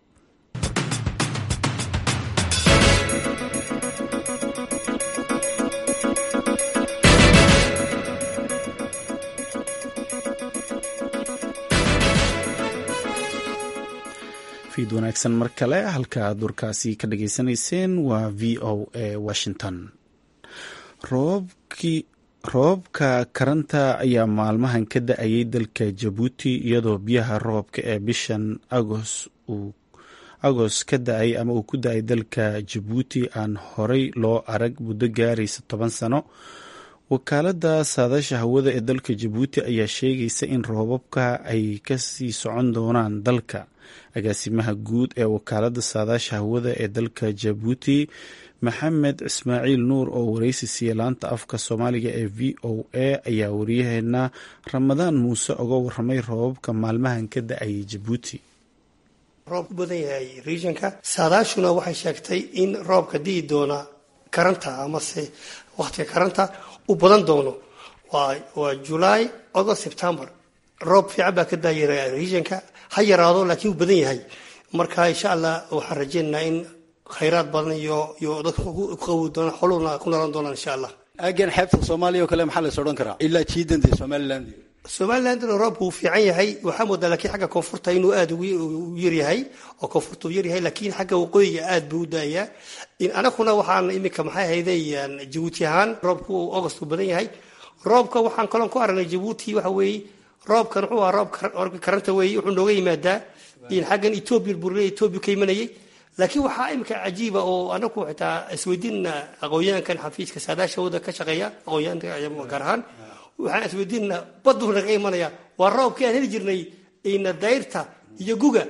fiid wanaagsan mar kale halka aad warkaasi ka dhageysanayseen waa v o a washington roobkii roobabka karanta ayaa maalmahan ka da-ayay dalka jabuuti iyadoo biyaha roobka ee bishan agos uu agos ka da-ay ama uu ku da-ay dalka jabuuti aan horey loo arag muddo gaaraysa toban sano wakaaladda saadaasha hawada ee dalka jabuuti ayaa sheegaysa in roobabka ay kasii socon doonaan dalka agaasimaha guud ee wakaaladda saadaasha hawada ee dalka jabuuti maxamed ismaaciil nuur oo wareysi siiya laanta afka soomaaliga ee v o a ayaa wariyaheena ramadaan muuse oga waramay roobabka maalmahan ka da-ayay jabuuti roob u badan yahay regionka saadaashuna waxay sheegtay in roobka di'i doona karanta amase wakhtiga karanta u badan doono waa july august september roob fiican baa ka daayara regionka ha yaraado laakiin uu badan yahay marka insha allah waxaan rajeynaynaa in khayraad badan iyo iyo dadka ku qawi doona xoluna ku nalan doonaan insha allah aagan xeebta soomaaliya oo kale maxaa la is odhan karaa ilaa jiidanta somaliland somalilandna roobku uu fiican yahay waxaa moodaa laakiin xagga koonfurta inuu aada u yaryahay oo koonfurta uu yaryahay laakiin xagga waqooyiga aad buu u daayaa anaguna waxaan iminka maxay ahayday jabuuti ahaan roobku august uu badan yahay roobka waxaan kaloon ku aragnay jabuuti waxa weeye roobkan wuxuu ahaa roobka karanta weeye wuxuu nooga yimaadaa in xaggan etoobiya burle etoobiya ka imanayay laakiin waxaa iminka cajiiba oo anagu xitaa isweydiinna aqoonyahankan xafiiska saadaasha wada ka shaqeeya aqoonyahanka gaar ahaan waxaan isweydiinna baduu naga imanaya waa roobkii aan heli jirnay ina dayrta iyo guga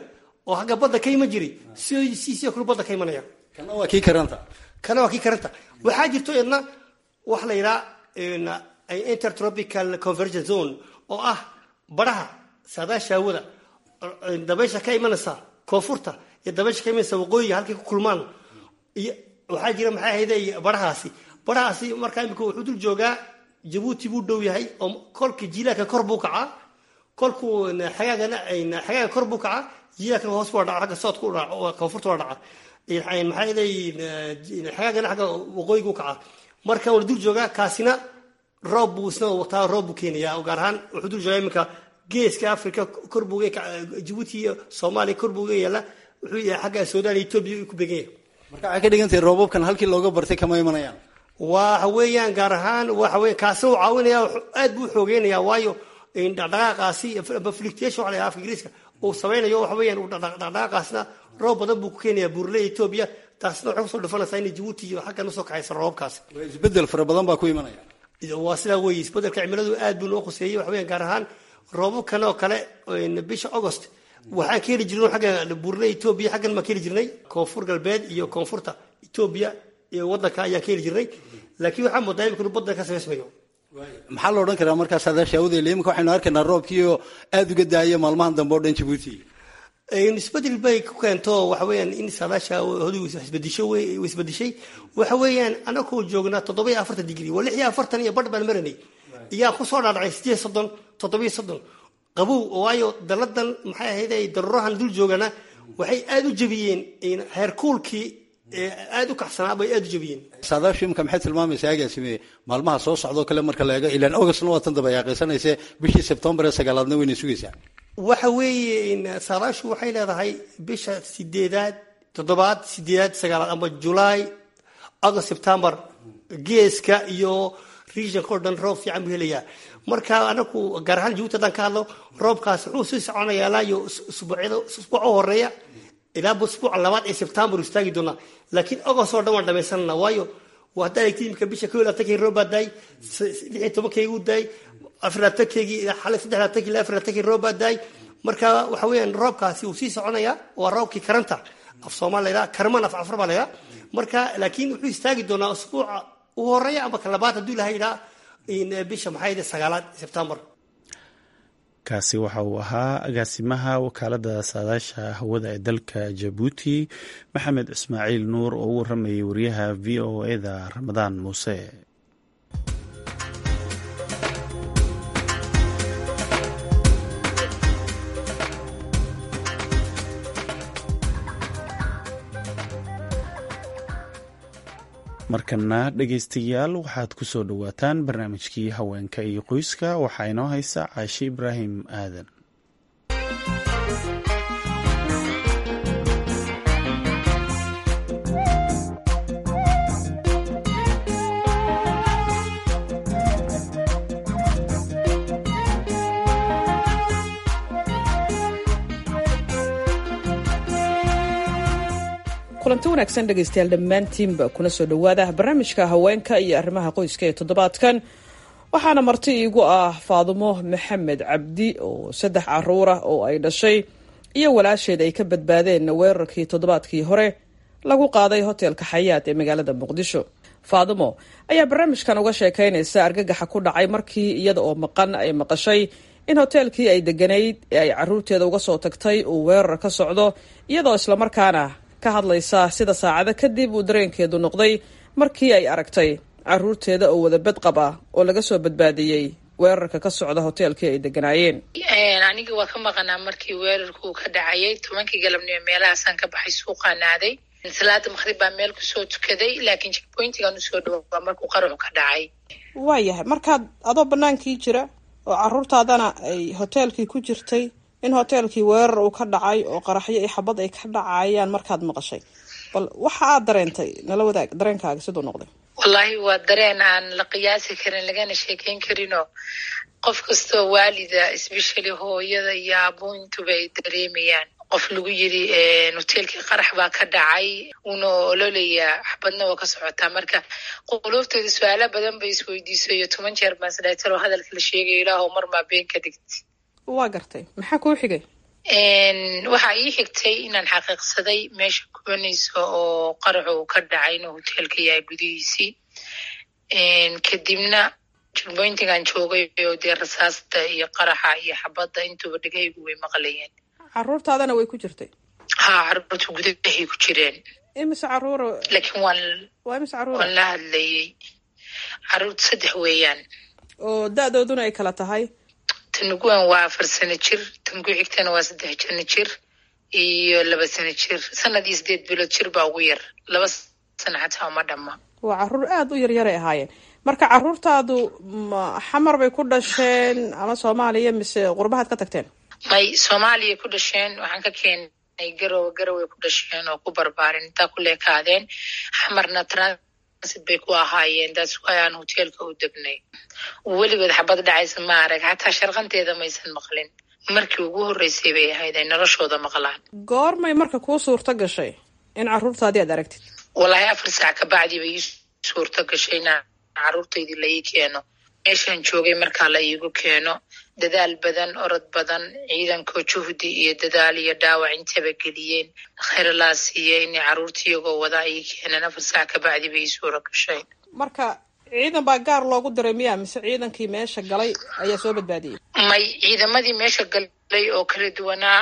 oo xagga badda ka iman jiray si siisio kale badda ka imanaya kana waa kii karanta kana waa kii karanta waxaa jirto idna waxa la yidhaha intertropical convergence zone oo ah baraha saadaasha hawada dabaysha ka imanaysa koonfurta iyo dabaysha ka imanaysa waqooyiga halkay ku kulmaan iyo waxaa jira maxay ahayde barahaasi barahaasi markaa imika wuxuu dul joogaa jabuuti buu dhow yahay oo kolka jiilaaka kor buu kacaa kolkuu xagaagana xagaaga kor buu kacaa jiilaakana hoos buu dhaca xagga soodka u dhaca koonfurta waa dhaca maxaa ahayde xagaagana xagga waqooyiga u kacaa marka waa dul joogaa kaasina roob buu isna wataa roob buu keenayaa gaar ahaan wuxuu dul joogaa iminka geeska africa kor buu jabuuti iyo soomaaliya kor buu ga yaala wuxuu yahay xagga suudaan iyo etoobiya ku began yahay marka waxay ka dhigan tahay roobabkan halkii looga bartay kama imanayaan waxa weeyaan gaar ahaan waxa weya kaasina uu caawinaya aad buu xoogeynaya waayo dhaqdhaqaaqaasi fluctuation waxa la yidhaha afka ingiriiska uu samaynayo waxa weeyaan dhaqdhaqaaqaasna roob badan buu ku keenaya buurley etoobiya taasna waxay kusoo dhufanaysaa inay jabuuti iyo xaggan usoo kaxaysa roobabkaasi isbedel fara badan baa ku imanaya waa sidaa weeye isbedelka cimiladu aad buu noo khuseeyey waxa weeyaan gaar ahaan roobabkan oo kale bisha august waxaan ka heli jirnay xagga buurley etoobiya xaggan baan ka heli jirnay koonfur galbeed iyo koonfurta etoobiya iyo waddanka ayaan ka heli jirnay laakiin waxaa moodaa imika inuu baddan ka samaysmayo maxaa la odhan karaa markaas saadaasha awdeele iminka waxaynu arkaynaa roobkiioo aada uga daaya maalmahan dambe oo dhan jabuuti isbedel bay ku keento waxa weeyaan in saadaasha hodu isbedisho isbedishay waxa weeyaan anakoo joognaa toddoba iyo afartan digri waa lix iyo afartan iyo badh baan maranay iyaa kusoo dhaadhacay sideed soddon toddobiyo soddon qabow waayo daladan maxay ahayd daruurahan dul joogana waxay aada u jebiyeen heerkuulkii aada u kacsanaa bay aada u jebiyeen saadaashu imika maxay tilmaamaysaa agaasime maalmaha soo socdoo kale marka la eego ilaan augustna waa tan daba yaaqaysanayse bishii sebtembar ee sagaalaadna wayna sugaysaa waxa weeye saadaashu waxay leedahay bisha sideedaad toddobaad sideedaad sagaalaad amba julaay august september geeska iyo regionka o dhan roob fiican buu helayaa marka anaku gaar ahaan jabuuti haddaan ka hadlo roobkaas wuxuu sii soconayaa ilaa iyo usbuucyada usbuuca horeeya ilaa usbuuca labaad ee september istaagi doonaa laakiin august oo dhan waan dhamaysanana waayo haddaa egtid imika bisha ko iyo labatankii roob baa daay lix iyo tobankeygii u daay afar labatankeygi xalay saddex labatankii ilaa afar labatankii roob baa daay marka waxa weeyaan roobkaasi uu sii soconayaa waa roobkii karanta af soomaal la yidhaha karman af cafar baa la yidhaha marka laakiin wuxuu istaagi doonaa usbuuca u horeeya amba ka labaad hadduu ilaha yidhaha bisha maxay ahayd sagaalaad sebtembar kaasi waxa uu ahaa agaasimaha wakaalada saadaasha hawada ee dalka jabuuti maxamed ismaaciil nuur oo u waramayay wariyaha v o eda ramadaan muuse markana dhegeystayaal waxaad ku soo dhowaataan barnaamijkii haweenka iyo qoyska waxaa inoo haysa caashe ibraahim aadan kulanti wanaagsan dhegaystayaal dhammaantiinba kuna soo dhowaada barnaamijka haweenka iyo arrimaha qoyska ee toddobaadkan waxaana marti iigu ah faadumo maxamed cabdi oo saddex caruur ah oo ay dhashay iyo walaasheed ay ka badbaadeen weerarkii toddobaadkii hore lagu qaaday hoteelka xayaat ee magaalada muqdisho faadumo ayaa barnaamijkan uga sheekaynaysa argagaxa ku dhacay markii iyada oo maqan ay maqashay in hoteelkii ay deganayd ee ay caruurteeda uga soo tagtay uu weerar ka socdo iyadoo islamarkaana ka hadlaysa sida saacado kadib uu dareenkeedu noqday markii ay aragtay caruurteeda oo wada badqab ah oo laga soo badbaadiyey weerarka ka socda hoteelkii ay deganaayeen aniga waa ka maqanaa markii weerarku ka dhacayay tobankii galabnimo meelahaasaan ka baxay suuqaan aaday salaada maqrib baa meel kusoo tukaday laakiin checkpointigan usoo dhawaa markuu qaraxu ka dhacay waayahay markaad adoo banaankii jira oo caruurtaadana ay hoteelkii ku jirtay in hoteelkii weerar uu ka dhacay oo qaraxyo iyo xabad ay ka dhacayaan markaad maqashay bal waxa aad dareentay nala wadaag dareenkaaga siduu noqday wallaahi waa dareen aan la qiyaasi karin lagana sheekeyn karinoo qof kastoo waalida especially hooyada iyo aabuintuba ay dareemayaan qof lagu yiri hoteelkii qarax baa ka dhacay una ololayaa xabadna waa ka socotaa marka quluubtooda su-aalo badan bay isweydiiso iyo toban jeer baan isdhahay talo hadalka la sheegayo ilaahow mar maa been ka digti waa gartay maxaa kuu xigay waxaa ii xigtay inaan xaqiiqsaday meesha kubanaysa oo qaraxu uu ka dhacay inuu hoteelka yahay gudihiisii kadibna jurboyntigan joogay oo dee rasaasta iyo qaraxa iyo xabadda intuba dhegahaygu way maqlayeen caruurtaadana way ku jirtay ha caruurta gudahay ku jireen imise caruur laakiin waan waa imise caruur waan la hadlayey caruurta saddex weeyaan oo da-dooduna ay kala tahay tanuguwan waa afar sano jir tangu xigtana waa saddex jano jir iyo laba sano jir sanad iyo sideed bilood jir baa ugu yar laba sano xataa uma dhamma waa caruur aada u yaryaray ahaayeen marka caruurtaadu ma xamar bay ku dhasheen ama soomaaliya mise qurbahaad ka tagteen may soomaaliya ku dhasheen waxaan ka keenay garowe garoway ku dhasheen oo ku barbaarin intaa ku leekaadeen xamarna transit bay ku ahaayeen daas ayaan hoteelka u degnay weligood xabad dhacaysa ma arag xataa sharqanteeda maysan maqlin markii ugu horreysay bay ahayd ay noloshooda maqlaan goormay marka kuu suurto gashay in caruurtaadii aad aragtid wallaahi afar saac kabacdii bay ii suurto gashay inaan caruurtaydii la ii keeno meeshaan joogay markaa la iigu keeno dadaal badan orod badan ciidankoo juhdi iyo dadaal iyo dhaawac intaba geliyeen khayralaa siiye inay caruurta iyagoo wadaa ii keeneen afar saac kabacdii bay ii suura gashay marka ciidan baa gaar loogu diray miya mise ciidankii meesha galay ayaa soo badbaadiyey may ciidamadii meesha galay oo kala duwanaa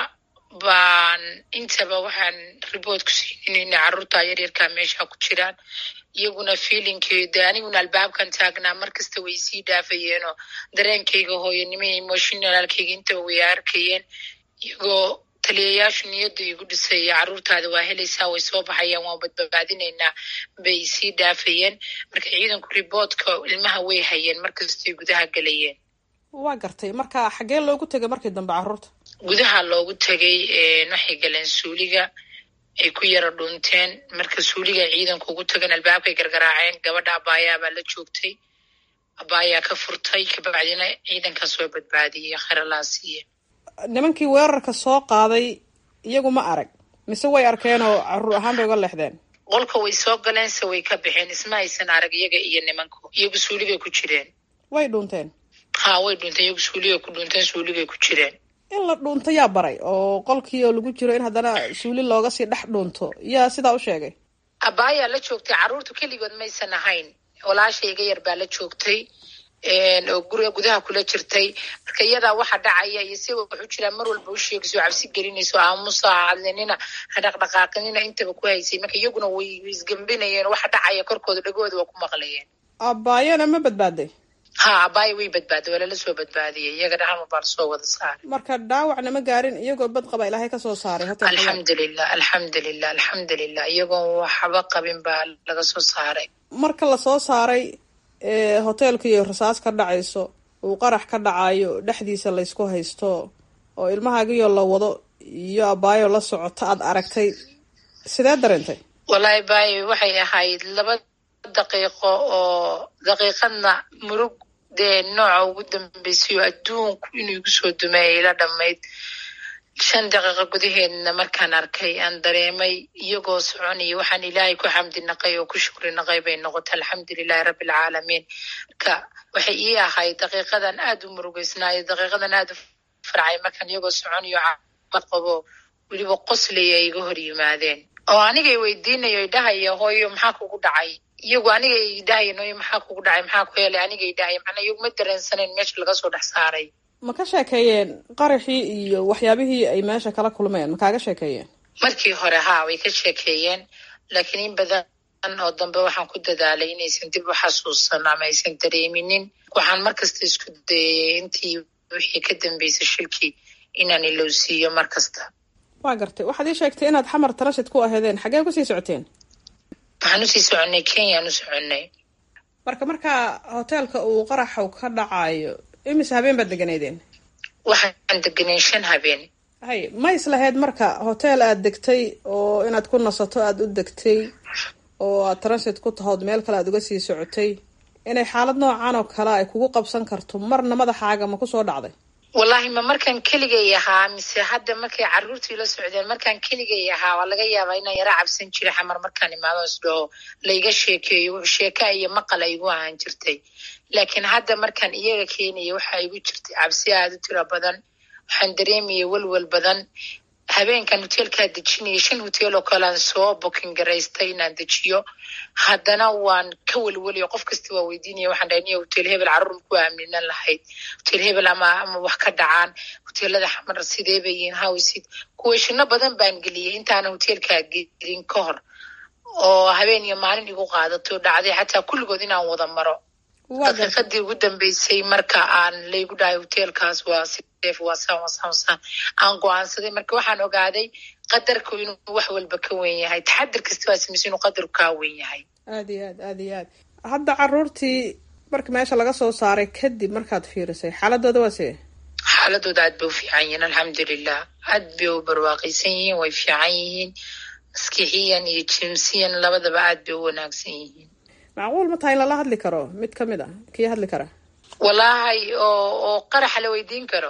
baan intaba waxaan riboort ku siinin inay caruurta yaryarkaa meesha ku jiraan iyaguna feelingkeeda aniguna albaabkan taagnaa markasta way sii dhaafayeenoo dareenkayga hooyanimo iyo emotionalkayga intaba way arkayeen iyagoo taliyayaashu niyadda igu dhisaya caruurtaada waa helaysaa way soo baxayaan waan badbaadinaynaa bay sii dhaafayeen marka ciidanku riboortka ilmaha way hayeen markastay gudaha gelayeen waa gartay marka xaggee loogu tegay markii dambe caruurta gudaha loogu tegay waxay galeen suuliga ay ku yara dhunteen marka suuliga ciidanku ugu tagan albaabkay gargaraaceen gabadha abaayaabaa la joogtay abaayaa ka furtay kabacdina ciidankaas waa badbaadiyey kharalaasiiye nimankii weerarka soo qaaday iyagu ma arag mise way arkeen oo caruur ahaan bay uga leexdeen qolka way soo galeen se way ka baxeen isma aysan arag iyaga iyo nimanku iyagu suuligay ku jireen way dhuunteen ha way dhunteen iyagu suuligay ku dhunteen suuligay ku jireen in la dhuunto yaa baray oo qolkii oo lagu jiro in haddana suuli looga sii dhex dhuunto yaa sidaa u sheegay abaayaa la joogtay caruurtu keligood maysan ahayn walaasha iga yar baa la joogtay oo guriga gudaha kula jirtay marka iyadaa waxa dhacaya iyo si waxu jiraan mar walba u sheegayso cabsi gelinayso aamusa hadlinina hadhaqdhaqaaqinina intaba ku haysay marka iyaguna way isgambinayeen waxa dhacaya korkooda dhagooda waa ku maqlayeen abaayana ma badbaaday ha abaaya way badbaaday waa lala soo badbaadiyay iyaga dhaxalma baa lasoo wada saaray marka dhaawacna ma gaarin iyagoo bad qaba ilaahay kasoo saaray hotel alxamdulilah alxamdulilah alxamdulilah iyagoon waxba qabin baa laga soo saaray marka lasoo saaray hoteelka iyo rasaas ka dhacayso uu qarax ka dhacayo dhexdiisa laysku haysto oo ilmahaagiyo la wado iyo abaayo la socoto aad aragtay sidee dareentay wallaahi baayo waxay ahayd laba daqiiqo oo daqiiqadna murug dee nooca ugu dambeysay oo adduunku inuu igu soo dumeeyay la dhammayd shan daqiiqo gudaheedna markaan arkay aan dareemay iyagoo soconaya waxaan ilaahay ku xamdi naqay oo ku shukri naqay bay noqotay alxamdulilahi rabbilcaalamiin marka waxay ii ahayd daqiiqadan aad u murugeysnaayo daqiiqadan aad u farcay markaan iyagoo soconayo caafimaad qabo weliba qoslaya iga hor yimaadeen oo anigay weydiinayo idhahaya hooyo maxaa kugu dhacay iyagu aniga idhahaya nooyo maxaa kugu dhacay maxaa ku helay aniga idhahaya macnaa iyagu ma dareensanayn meesha laga soo dhex saaray ma ka sheekeeyeen qaraxii iyo waxyaabihii ay meesha kala kulmeen ma kaaga sheekeeyeen markii hore haa way ka sheekeeyeen laakiin in badan oo dambe waxaan ku dadaalay inaysan dib u xasuusan ama aysan dareeminin waxaan markasta isku dayay intii wixii ka dambeysay shilkii inaan ilowsiiyo mar kasta waa gartay waxaad ii sheegtay inaad xamar tarashid ku aheedeen xaggee kusii socoteen waxaan usii soconnay kenyaan u soconnay marka markaa hoteelka uu qaraxu ka dhacayo imise habeen baad deganeydeen waxaan deganay shan habeen hay ma islahayd marka hotel aad degtay oo inaad ku nasato aada u degtay oo aad transit ku tahood meel kale aad uga sii socotay inay xaalad noocan oo kale ay kugu qabsan karto marna madaxaaga ma kusoo dhacday wallaahi ma markaan keligay ahaa mise hadda markay caruurtii la socdeen markaan keligay ahaa waa laga yaabaa inaan yara cabsan jiray xamar markaan imaado isdhaho layga sheekeeyo sheeka iyo maqal ay igu ahaan jirtay laakiin hadda markaan iyaga keenaya waxaa igu jirtay cabsi aada u tiro badan waxaan dareemaya welwel badan habeenkan hoteelkaa dejinaya shan hotel oo kalean soo booking garaystay inaan dejiyo haddana waan ka welwelaya qof kasta waa weydiinaya waxaan dhahay niya hotel hebel carruur ku aaminan lahayd hotel hebel ama ama wax ka dhacaan hoteelada xamar sidee bay yihiin hawsid kuweeshino badan baan geliyay intaana hoteelkaa gelin ka hor oo habeen iyo maalin igu qaadato dhacday xataa kulligood inaan wada maro daqiiqadii ugu dambeysay marka aan laygu dhahay hoteelkaas waa sideef waa saan waa saan saan aan go-aansaday marka waxaan ogaaday qadarku inuu wax walba ka weyn yahay taxadir kasta waa samaysa inuu qadarku kaa weyn yahay aad iyo aad aad iyo aad hadda caruurtii marka meesha laga soo saaray kadib markaad fiirisay xaaladooda waa see xaaladooda aad bay u fiican yihiin alxamdulilah aad bay u barwaaqaysan yihiin way fiican yihiin maskixiyan iyo jimsiyan labadaba aad bay u wanaagsan yihiin macquul ma tahay in lala hadli karo mid ka mid a kii hadli kara wallaahi oo oo qaraxa la weydiin karo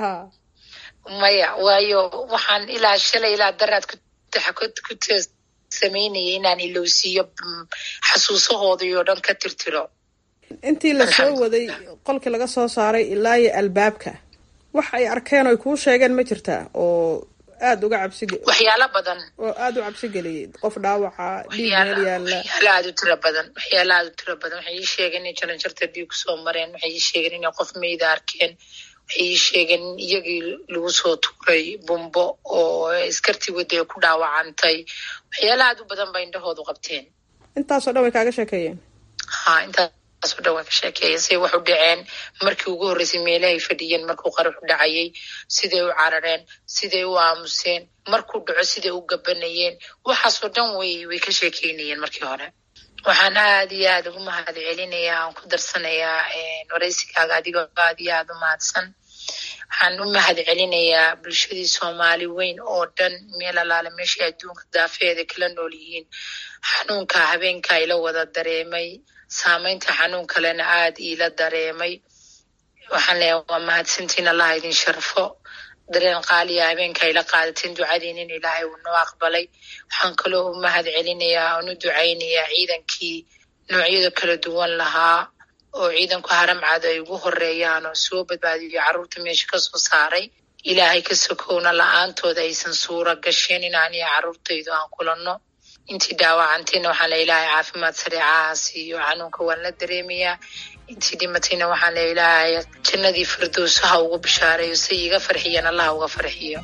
maya waayo waxaan ilaa shalay ilaa daraad ku samaynayay inaan ilowsiiyo xasuusahoodii oo dhan ka tirtiro intii la soo waday qolkii laga soo saaray ilaa iyo albaabka wax ay arkeen oy kuu sheegeen ma jirtaa oo aada uga cabsi waxyaalo badan oo aada u cabsi geliyay qof dhaawaca dhiig meel yaalla waxyaalo aada u tiro badan waxyaalo aada u tiro badan waxay ii sheegeen inay jaranjarta dhiig kusoo mareen waxay ii sheegeen inay qof meyda arkeen waxay ii sheegeen in iyagii lagu soo tuuray bumbo oo iskartii wadda ay ku dhaawacantay waxyaalo aada u badan bay indhahoodu qabteen intaasoo dhan way kaaga sheekeeyeen ha intaasoo dhan way ka sheekeeyeen siday wax u dhaceen markii ugu horreysay meelahay fadhiyeen markuu qaraxu dhacayay siday u carareen siday u aamuseen markuu dhaco siday u gabanayeen waxaasoo dhan way way ka sheekeynayeen markii hore waxaan aada iyo aada ugu mahad celinayaa aan ku darsanayaa waraysigaaga adigoo aada iyo aada u mahadsan waxaan u mahad celinayaa bulshadii soomaali weyn oo dhan meel alaale meeshay adduunka daafeeda kala nool yihiin xanuunka habeenka ila wada dareemay saameynta xanuun kalena aada iila dareemay waxaan leeyahay waa mahadsantiin allaha idin sharfo dareen qaaliya habeenka ayla qaadateen ducadiin in ilaahay uu noo aqbalay waxaan kaloo u mahad celinayaa aan u ducaynayaa ciidankii noocyada kala duwan lahaa oo ciidanku haramcad ay ugu horeeyaan oo soo badbaadiyo carruurta meesha kasoo saaray ilaahay ka sokowna la-aantooda aysan suura gasheen inaan iyo carruurtaydu aan kulanno intii dhaawacantayna waxaan le ilaahay caafimaad sareecaha siiyo xanuunka waan la dareemayaa intii dhimatayna waxaan le ilaahay jannadii firdowso ha ugu bishaareeyo say iga farxiyeen allah uga farxiyo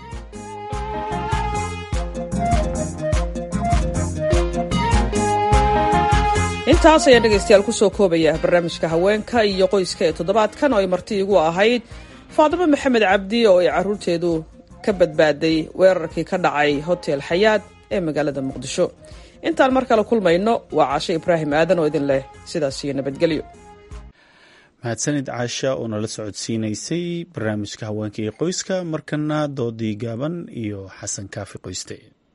intaas ayaan dhegaystayaal kusoo koobaya barnaamijka haweenka iyo qoyska ee toddobaadkan oo ay marti igu ahayd faadimo maxamed cabdi oo ay carruurteedu ka badbaaday weerarkii ka dhacay hotel xayaad ee magaalada muqdisho intaan mar kale kulmayno waa caashe ibraahim aadan oo idin leh sidaas iyo nabadgelyo mahadsanid caasha oo nala socodsiinaysay barnaamijka haweenka iyo qoyska markana doodii gaaban iyo xasan kaafi qoyste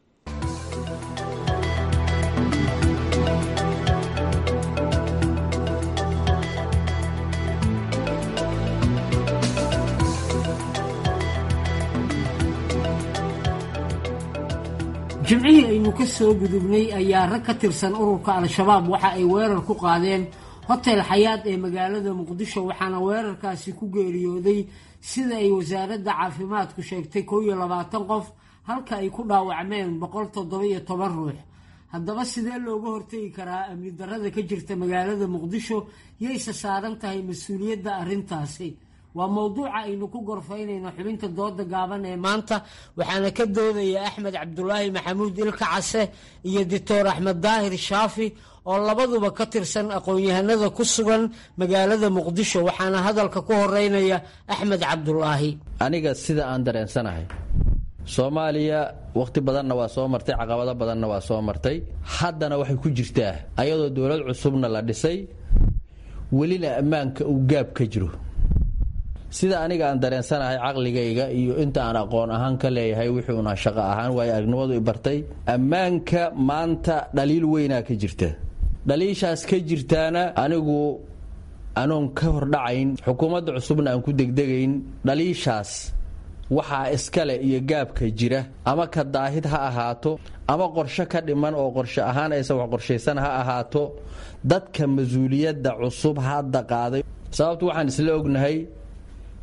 jimcihii aynu ka soo gudubnay ayaa rag ka tirsan ururka al-shabaab waxa ay weerar ku qaadeen hotel xayaad ee magaalada muqdisho waxaana weerarkaasi ku geeriyooday sida ay wasaaradda caafimaadku sheegtay koo iyo labaatan qof halka ay ku dhaawacmeen boqol toddoba-iyo toban ruux haddaba sidee looga hortegi karaa amni darrada ka jirta magaalada muqdisho yayse saaran tahay mas-uuliyadda arrintaasi waa mowduuca aynu ku gorfaynayno xubinta dooda gaaban ee maanta waxaana ka doodaya axmed cabdulaahi maxamuud ilka case iyo doctor axmed daahir shaafi oo labaduba ka tirsan aqoon-yahanada ku sugan magaalada muqdisho waxaana hadalka ku horeynaya axmed cabdulaahi aniga sida aan dareensanahay soomaaliya wakhti badanna waa soo martay caqabado badanna waa soo martay haddana waxay ku jirtaa ayadoo dowlad cusubna la dhisay welina ammaanka uu gaab ka jiro sida aniga aan dareensanahay caqligayga iyo inta aan aqoon ahaan ka leeyahay wuxuuna shaqo ahaan waayo aragnimadu i bartay ammaanka maanta dhaliil weynaa ka jirta dhaliishaas ka jirtaana anigu anoon ka hordhacayn xukuumadda cusubna aan ku degdegayn dhaliishaas waxaa iskale iyo gaabka jira ama ka daahid ha ahaato ama qorshe ka dhiman oo qorshe ahaan aysan wax qorshaysan ha ahaato dadka mas-uuliyadda cusub hadda qaaday sababtu waxaan isla ognahay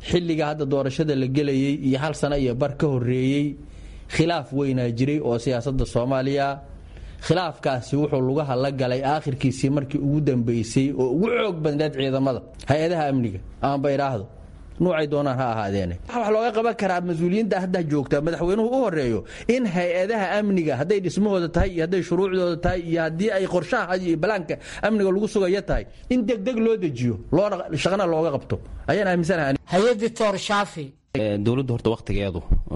xilliga hadda doorashada la gelayay iyo hal sano iyo bar ka horeeyey khilaaf weynaa jiray oo siyaasadda soomaaliya khilaafkaasi wuxuu lugaha la galay aakhirkiisii markii ugu dambeysay oo ugu xoog badneed ciidamada hay-adaha amniga aanba idhaahdo nuucay doonaan ha ahaadeene wax looga qaban karaa mas-uuliyiinta hadda joogta madaxweynuhu u horeeyo in hay-adaha amniga hadday dhismahooda tahay iyo hadday shuruucdooda tahay iyo haddii ay qorshaha iyo balaanka amniga lagu sugayo tahay in degdeg loo dejiyo shaqana looga qabto ayaan aaminsanahay hay-adii toor shaafi dowladdu horta wakhtigeedu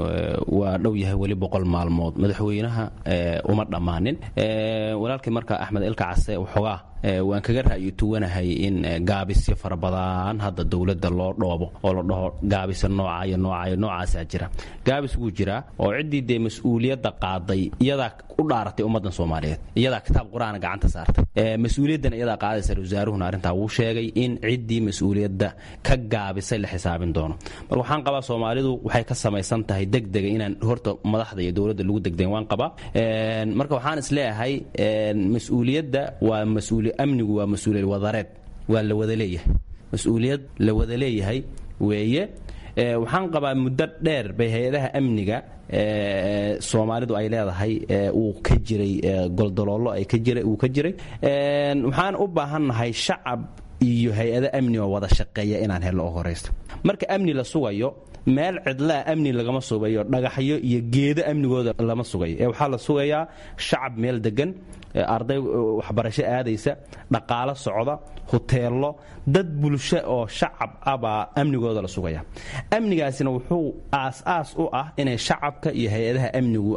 waa dhow yahay weli boqol maalmood madaxweynaha uma dhammaanin walaalkii marka axmed ilka case waxoogaa waan kaga ra'yi tuwanahay in gaabisyo fara badan hadda dowladda loo dhoobo oo la dhaho gaabisa nooca iyo nooca iyo noocaasaa jira gaabis wuu jiraa oo ciddii dee mas-uuliyadda qaaday iyadaa u dhaaratay ummaddan soomaaliyeed iyadaa kitaab qur-aana gacanta saartay mas-uuliyaddan iyadaa qaadaysa wasaaruhuna arrintaa wuu sheegay in ciddii mas-uuliyadda ka gaabisay la xisaabin doono marka waxaan qabaa soomaalidu waxay ka samaysan tahay degdega inaan horta madaxda iyo dowladda lagu degdegen waan qabaa marka waxaan isleeyahay mas-uuliyadda waa mas-uuli amnigu waa mas-uuliyad wadareed waa la wada leeyahay mas-uuliyad la wada leeyahay weeye waxaan qabaa muddo dheer bay hay-adaha amniga soomaalidu ay leedahay uu ka jiray goldaloollo ay ka jiray uu ka jiray waxaan u baahannahay shacab iyo hay-ado amni oo wada shaqeeya inaan helno oo horaysta marka amni la sugayo meel cidlaa amni lagama sugayo dhagaxyo iyo geedo amnigooda lama sugayo ee waxaa la sugayaa shacab meel degan arday waxbarasho aadaysa dhaqaalo socda huteello dad bulsho oo shacab ah baa amnigooda la sugaya amnigaasina wuxuu aas-aas u ah inay shacabka iyo hay-adaha amnigu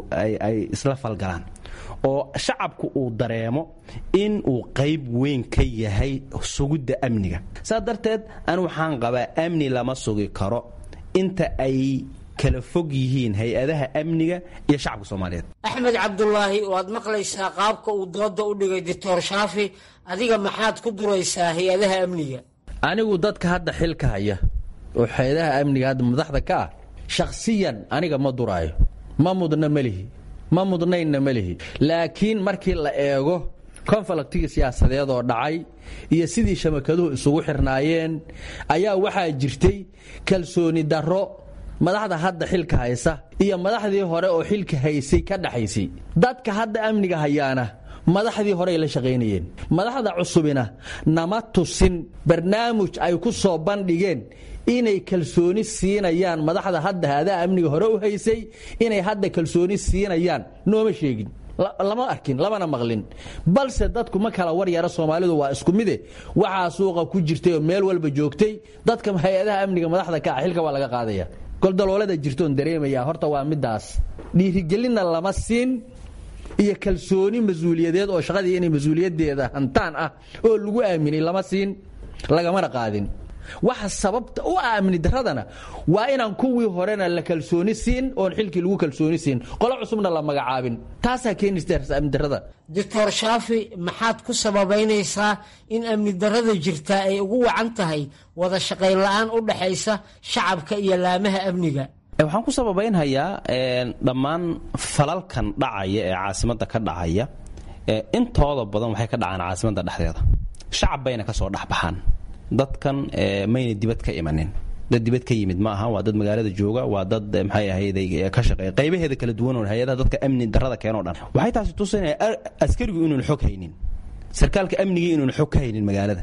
ay isla falgalaan oo shacabku uu dareemo in uu qayb weyn ka yahay sugidda amniga saas darteed an waxaan qabaa amni lama sugi karo inta ay kala fog yihiin hay-adaha amniga iyo shacabka soomaaliyeed axmed cabdulaahi waad maqlaysaa qaabka uu dooda u dhigay doctor shaafi adiga maxaad ku duraysaa hay-adaha amniga anigu dadka hadda xilka haya oo hay-adaha amniga hadda madaxda ka ah shakhsiyan aniga ma duraayo ma mudna melihi ma mudnaynna melihi laakiin markii la eego konfalaktigii siyaasadeed oo dhacay iyo sidii shabakaduhu isugu xirnaayeen ayaa waxaa jirtay kalsooni darro madaxda hadda xilka haysa iyo madaxdii hore oo xilka haysay ka dhaxaysay dadka hadda amniga hayaana madaxdii horey la shaqaynayeen madaxda cusubina nama tusin barnaamij ay ku soo bandhigeen inay kalsooni siinayaan madaxda hadda haadaa amniga hore u haysay inay hadda kalsooni siinayaan nooma sheegin lama arkin lamana maqlin balse dadku ma kala war yara soomaalidu waa isku mide waxaa suuqa ku jirtay oo meel walba joogtay dadka hay-adaha amniga madaxda ka ah xilka waa laga qaadaya goldaloolada jirtoon dareemaya horta waa midaas dhiirigelinna lama siin iyo kalsooni mas-uuliyadeed oo shaqadii inay mas-uuliyadeeda hantaan ah oo lagu aaminay lama siin lagamana qaadin waxa sababta u ah amni daradana waa inaan kuwii horena la kalsooni siin oon xilkii lagu kalsooni siin qolo cusubna la magacaabin taasaa keenaysa amni darada doctor shaafi maxaad ku sababaynaysaa in amni darada jirtaa ay ugu wacan tahay wada shaqayn la-aan u dhaxaysa shacabka iyo laamaha amniga waxaan ku sababaynhayaa dhammaan falalkan dhacaya ee caasimadda ka dhacaya intooda badan waxay ka dhacaan caasimadda dhexdeeda shacab bayna ka soo dhexbaxaan dadkan mayna dibad ka imanin dad dibad ka yimid ma aha waa dad magaalada jooga waa dad maxay ahayd ka shaqeeya qaybaheeda kala duwan oo hay-adaha dadka amni darada keenoo dhan waxay taasi tusinaya askarigu inuun xog haynin sarkaalka amnigii inuun xog ka haynin magaalada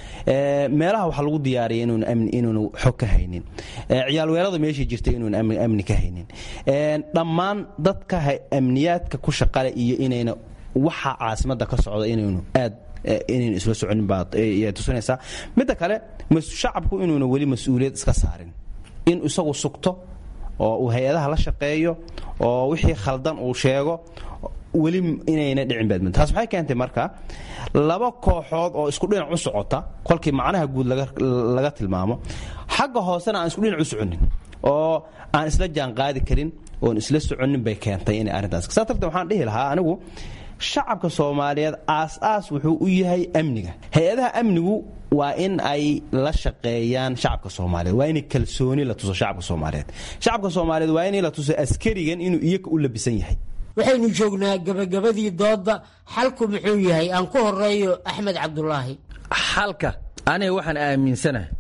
meelaha waxaa lagu diyaariyay inuunu xog ka haynin ciyaalweerada meeshii jirta inuun amni ka haynin dhammaan dadka amniyaadka ku shaqale iyo inayna waxa caasimadda ka socda inaynu aad inaynu isla soconin baad tusinaysaa midda kale shacabku inuuna weli mas-uuliyad iska saarin in isagu sugto oo uu hay-adaha la shaqeeyo oo wixii khaldan uu sheego weli inayna dhicin baadmid taas waxay keentay marka laba kooxood oo isku dhinac u socota kolkii macnaha guud laga tilmaamo xagga hoosena aan isku dhinac u soconin oo aan isla jaanqaadi karin oon isla soconin bay keentay inay arrintaas saa darteed waxaan dhihi lahaa anigu shacabka soomaaliyeed aas-aas wuxuu u yahay amniga hay-adaha amnigu waa in ay la shaqeeyaan shacabka soomaaliyeed waa inay kalsooni la tuso shacabka soomaaliyeed shacabka soomaaliyeed waa inay la tuso askarigan inuu iyaga u labisan yahay waxaynu joognaa gabagabadii doodda xalku muxuu yahay aan ku horeeyo axmed cabdulaahi xalka aniga waxaan aaminsanahay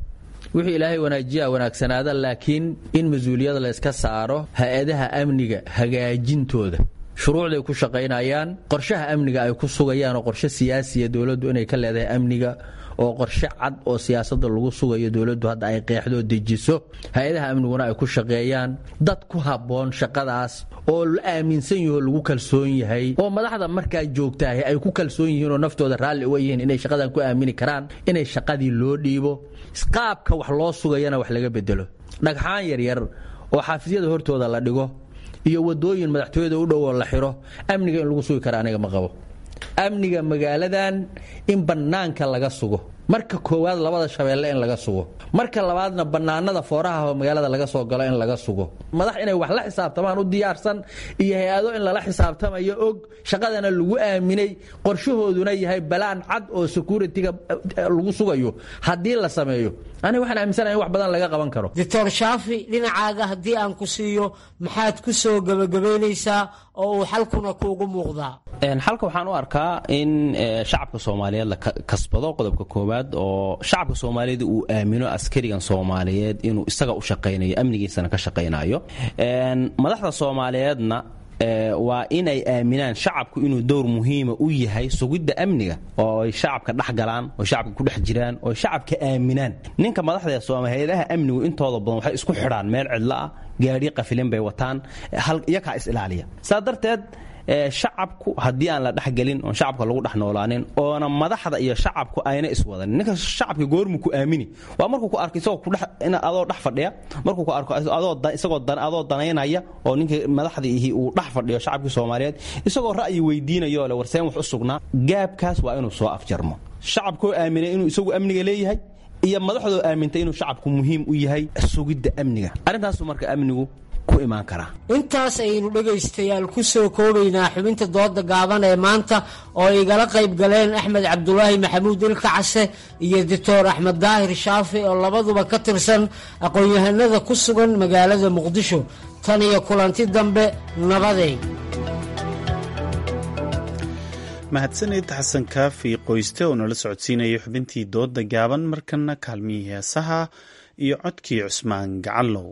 wixii ilaahay wanaajiyaa wanaagsanaada laakiin in mas-uuliyada layska saaro hay-adaha amniga hagaajintooda shuruucday ku shaqaynayaan qorshaha amniga ay ku sugayaan oo qorshe siyaasiya dowladdu inay ka leedahay amniga oo qorshe cad oo siyaasada lagu sugayo dowladdu hadda ay qeexdo dejiso hay-adaha amniguna ay ku shaqeeyaan dad ku habboon shaqadaas oo la aaminsan yaho lagu kalsoon yahay oo madaxda markaa joogtaah ay ku kalsoon yihiin oo naftooda raalli uga yihiin inay shaqadan ku aamini karaan inay shaqadii loo dhiibo qaabka wax loo sugayana wax laga bedelo dhagxaan yaryar oo xaafisyada hortooda la dhigo iyo wadooyin madaxtooyada u dhow oo la xiro amniga in lagu sugi kara aniga ma qabo amniga magaaladan in bannaanka laga sugo marka koowaad labada shabeelle in laga sugo marka labaadna bannaanada fooraha oo magaalada laga soo galo in laga sugo madax inay wax la xisaabtamaan u diyaarsan iyo hay-ado in lala xisaabtamayo og shaqadana lagu aaminay qorshahooduna yahay balaan cad oo security-ga lagu sugayo haddii la sameeyo aniga waxaan aaminsanahay in wax badan laga qaban karo doctor shaafi dhinacaaga haddii aan ku siiyo maxaad ku soo gebagabaynaysaa oo uu xalkuna kuugu muuqdaa xalka waxaan u arkaa in shacabka soomaaliyeed la kasbado qodobka koowaad oo shacabka soomaaliyeed uu aamino askarigan soomaaliyeed inuu isaga u shaqaynayo amnigiisana ka shaqaynayo madaxda soomaaliyeedna waa inay aaminaan shacabku inuu dowr muhiima u yahay sugidda amniga oo ay shacabka dhex galaan oo shacabka ku dhex jiraan oo shacabka aaminaan ninka madaxda sooma hay-adaha amnigu intooda badan waxay isku xidhaan meel cidlo ah gaadhi qafilin bay wataan iyakaa is ilaaliya saa darteed shacabku haddii aan la dhexgelin oon shacabka lagu dhex noolaanin oona madaxda iyo shacabku ayna iswadanin ninka shacabka goormu ku aamini waa markuu ku arko isagoo kudhex adoo dhex fadhiya markuu ku arko isagoo adoo danaynaya oo ninka madaxda ihi uu dhex fadhiyo shacabkii soomaaliyeed isagoo ra'yi weydiinayo le warseen wax u sugnaa gaabkaas waa inuu soo afjarmo shacabkoo aaminay inuu isagu amniga leeyahay iyo madaxdoo aamintay inuu shacabku muhiim u yahay sugidda amniga arrintaasu marka amnigu intaas ayaynu dhegaystayaal ku soo koobaynaa xubinta dooda gaaban ee maanta oo igala qayb galeen axmed cabdulaahi maxamuud ilka case iyo doctor axmed daahir shaafi oo labaduba ka tirsan aqoon-yahanada ku sugan magaalada muqdisho tan iyo kulanti dambe nabadeed mahadsanid xasan kaafi qoyste oo nala socodsiinaya xubintii dooda gaaban markana kaalmihii heesaha iyo codkii cusmaan gacallow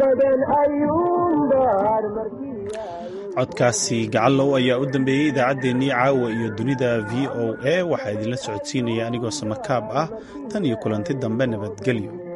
codkaasi gacallow ayaa u dambeeyey idaacaddeenii caawa iyo dunida v o a waxaa idinla socodsiinaya anigoo samakaab ah tan iyo kulanti dambe nabadgelyo